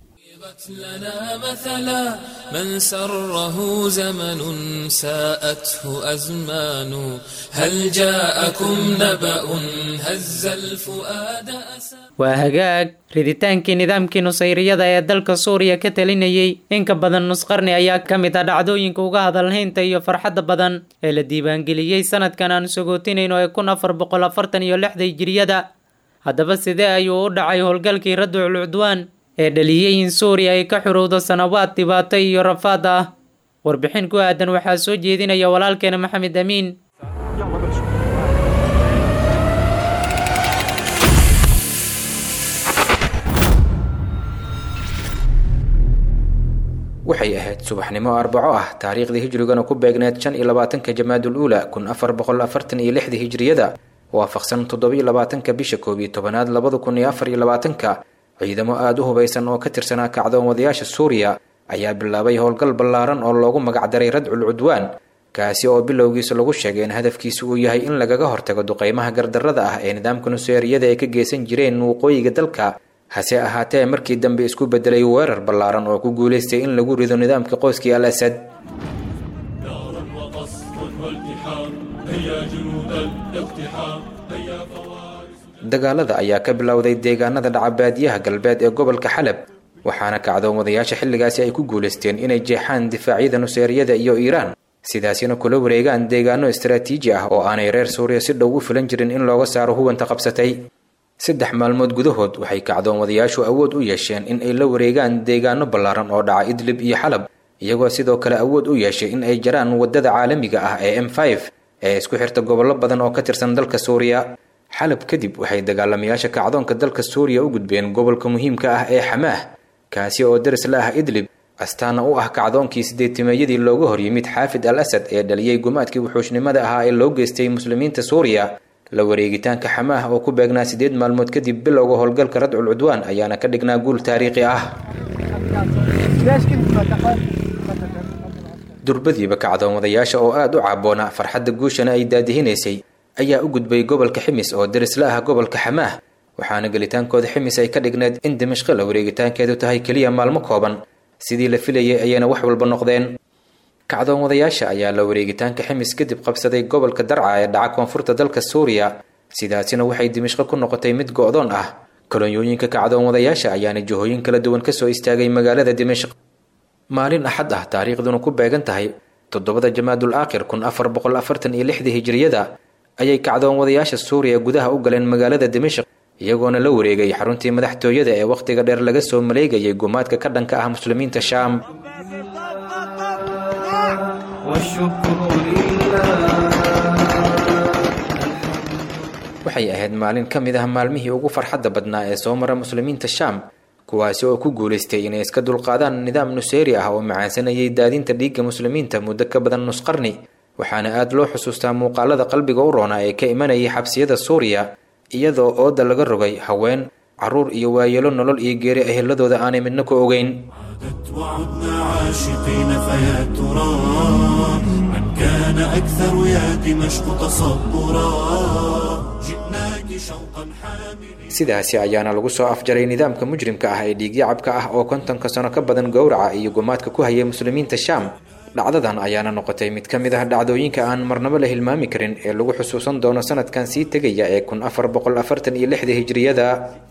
لنا مثلا من سره زمن ساءته أزمان هل جاءكم نبأ هز الفؤاد أسى waa hagaag riditaankii nidaamkii nusayriyada ee dalka suuriya ka talinayey in ka badan nusqarni ayaa ka mid ah dhacdooyinka uga hadalhaynta iyo farxadda badan ee la diiwaangeliyey sanadkan aan sagootinayno ee kun afar boqol afartan iyo lixda hijiriyada haddaba sidee ayuu u dhacay howlgalkii raducul cudwaan ee dhaliyey in suuriya ay ka xurowdo sanawaad dhibaato iyo rafaad ah warbixin ku aadan waxaa soo jeedinaya walaalkeena maxamed amiin waxay ahayd subaxnimo arbaco ah taariikhdii hijrigana ku beegneed shan iyo labaatanka jamaadul uula kun afar boqol afartan iyo lixdii hijriyada waafaqsan toddobiyo labaatanka bisha koob iyo tobanaad labada kun iyo afar iyo labaatanka ciidamo aada u hubaysan oo ka tirsanaa kacdoomadayaasha suuriya ayaa bilaabay howlgal ballaaran oo loogu magacdaray radcul cudwaan kaasi oo bilowgiisa lagu sheegay in hadafkiisu uu yahay in lagaga hortago duqeymaha gardarrada ah ee nidaamka nuseeriyada ay ka geysan jireen waqooyiga dalka hase ahaatee markii dambe isku bedelay weerar ballaaran oo ku guulaystay in lagu rido nidaamka qoyskii al asad dagaalada ayaa ka bilowday deegaanada dhacabaadiyaha galbeed ee gobolka xalab waxaana kacdoomadayaasha xilligaasi ay ku guulaysteen inay jeexaan difaacyada nuseeriyada iyo iiraan sidaasina kula wareegaan deegaano istaraatiiji ah oo aanay reer suuriya si dhow u filan jirin in looga saaro huwanta qabsatay saddex maalmood gudahood waxay kacdoomadayaashu awood u yeesheen in ay la wareegaan deegaano ballaaran oo dhaca idlib iyo xalab iyagoo sidoo kale awood u yeeshay in ay jaraan waddada caalamiga ah ee m ee isku xirta gobollo badan oo ka tirsan dalka suuriya xalab kadib waxay dagaalamayaasha kacdoonka dalka suuriya u gudbeen gobolka muhiimka ah ee xamaah kaasi oo daris la ah idlib astaana u ah kacdoonkii sideetimeeyadii looga hor yimid xaafid al asad ee dhaliyey gumaadkii wuxuushnimada ahaa ee loo geystay muslimiinta suuriya la wareegitaanka xamaah oo ku beegnaa sideed maalmood kadib bilowga howlgalka radcul cudwaan ayaana ka dhignaa guul taariikhi ah durbadiiba kacdoomadayaasha oo aada u caaboona farxadda guushana ay daadihinaysay ayaa u gudbay gobolka ximis oo daris la ah gobolka xamaah waxaana gelitaankooda ximis ay ka dhigneed in dimashqo la wareegitaankeedu tahay keliya maalmo kooban sidii la filayay ayayna wax walba noqdeen kacdoomadayaasha ayaa la wareegitaanka ximis kadib qabsaday gobolka darca ee dhaca koonfurta dalka suuriya sidaasina waxay dimashqo ku noqotay mid go-doon ah kolonyooyinka kacdoomadayaasha ayaana jihooyin kala duwan kasoo istaagay magaalada dimashq maalin axad ah taariikhduna ku beegan tahay toddobada jamaadul aakhir kun afar boqol afartan iyo lixdii hijriyada ayay kacdoomadayaasha suuriya gudaha u galeen magaalada dimashq iyagoona la wareegay xaruntii madaxtooyada ee wakhtiga dheer laga soo maleegayay gumaadka ka dhanka ah muslimiinta shaam waxay ahayd maalin ka mid ah maalmihii ugu farxadda badnaa ee soo mara muslimiinta shaam kuwaasi oo ku guulaystay inay iska dulqaadaan nidaam nuseeri ah oo macaansanayay daadinta dhiigga muslimiinta muddo ka badan nusqarni waxaana aada loo xusuustaa muuqaalada qalbiga u roona ee ka imanayay xabsiyada suuriya iyadoo ooda laga rogay haween caruur iyo waayeelo nolol iyo geeri eheladooda aanay midna ku ogeyn وعدنا عاشقين فيا ترى من كان أكثر يا دمشق تصبرا جئناك شوقا حاملا sidaasi ayaana lagu soo afjaray nidaamka mujrimka ah ee dhiigyacabka ah oo kontonka sano ka badan gowraca iyo gumaadka ku hayay muslimiinta shaam dhacdadan ayaana noqotay mid ka mid ah dhacdooyinka aan marnabo la hilmaami karin ee lagu xusuusan doono sanadkan sii tegaya ee kun afar boqol afartan iyo lixda hijriyada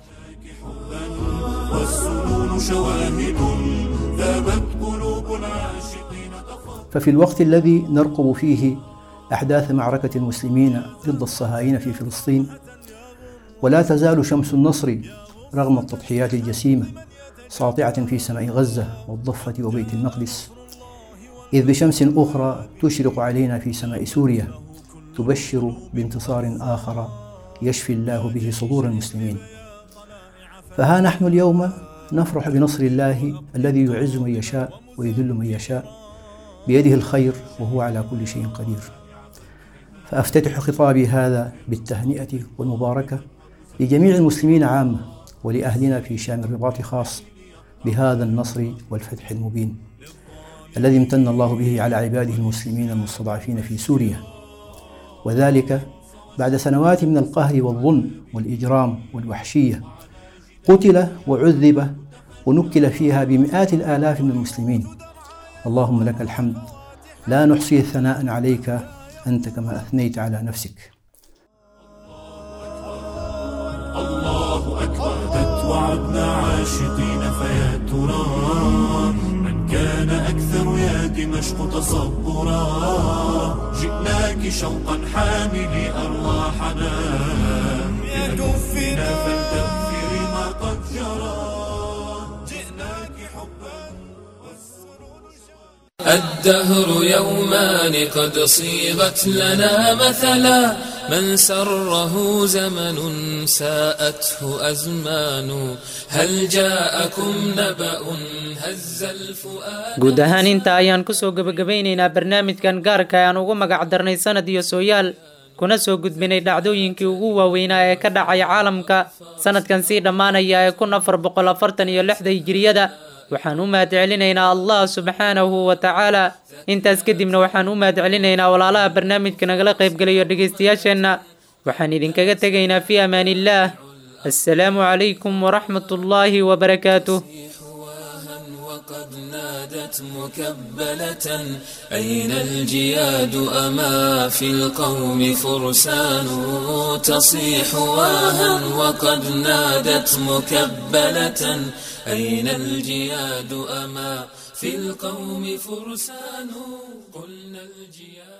والسنون شواهد ذابت قلوب العاشقين ففي الوقت الذي نرقب فيه أحداث معركة المسلمين ضد الصهاينة في فلسطين ولا تزال شمس النصر رغم التضحيات الجسيمة ساطعة في سماء غزة والضفة وبيت المقدس إذ بشمس أخرى تشرق علينا في سماء سوريا تبشر بانتصار آخر يشفي الله به صدور المسلمين فها نحن اليوم نفرح بنصر الله الذي يعز من يشاء ويذل من يشاء بيده الخير وهو على كل شيء قدير فافتتح خطابي هذا بالتهنئه والمباركه لجميع المسلمين عامه ولاهلنا في شام الرباط خاص بهذا النصر والفتح المبين الذي امتن الله به على عباده المسلمين المستضعفين في سوريا وذلك بعد سنوات من القهر والظلم والاجرام والوحشيه قتل وعذب ونكل فيها بمئات الالاف من المسلمين اللهم لك الحمد لا نحصي ثناء عليك انت كما اثنيت على نفسك الله أكبر وعدنا عاشقين فيا ترى من كان أكثر يا دمشق تصبرا جئناك شوقا حاملي أرواحنا بأكفنا فلتغفري ما قد جرى جئناك حبا الدهر يومان قد صيغت لنا مثلا من سره زمن ساءته أزمان هل جاءكم نبأ هز الفؤاد guud ahaan inta ayaan kusoo gebagabaynaynaa barnaamijkan gaarka ayaan ugu magac darnay sanad iyo sooyaal kuna soo gudbinay dhacdooyinkii ugu waaweynaa ee ka dhacay caalamka sanadkan sii dhammaanaya ee kun afar boqol afartan iyo lixda hijiriyada waxaan u mahadcelinaynaa allah subxaanahu wa tacaala intaas kadibna waxaan u mahadcelinaynaa walaalaha barnaamijka nagala qaybgalayo dhegaystayaasheenna waxaan idinkaga tegaynaa fii amaan illaah assalaamu calaykum waraxmat ullaahi wabarakaatuh قد نادت مكبلة أين الجياد أما في القوم فرسان تصيح واها وقد نادت مكبلة أين الجياد أما في القوم فرسان قلنا الجياد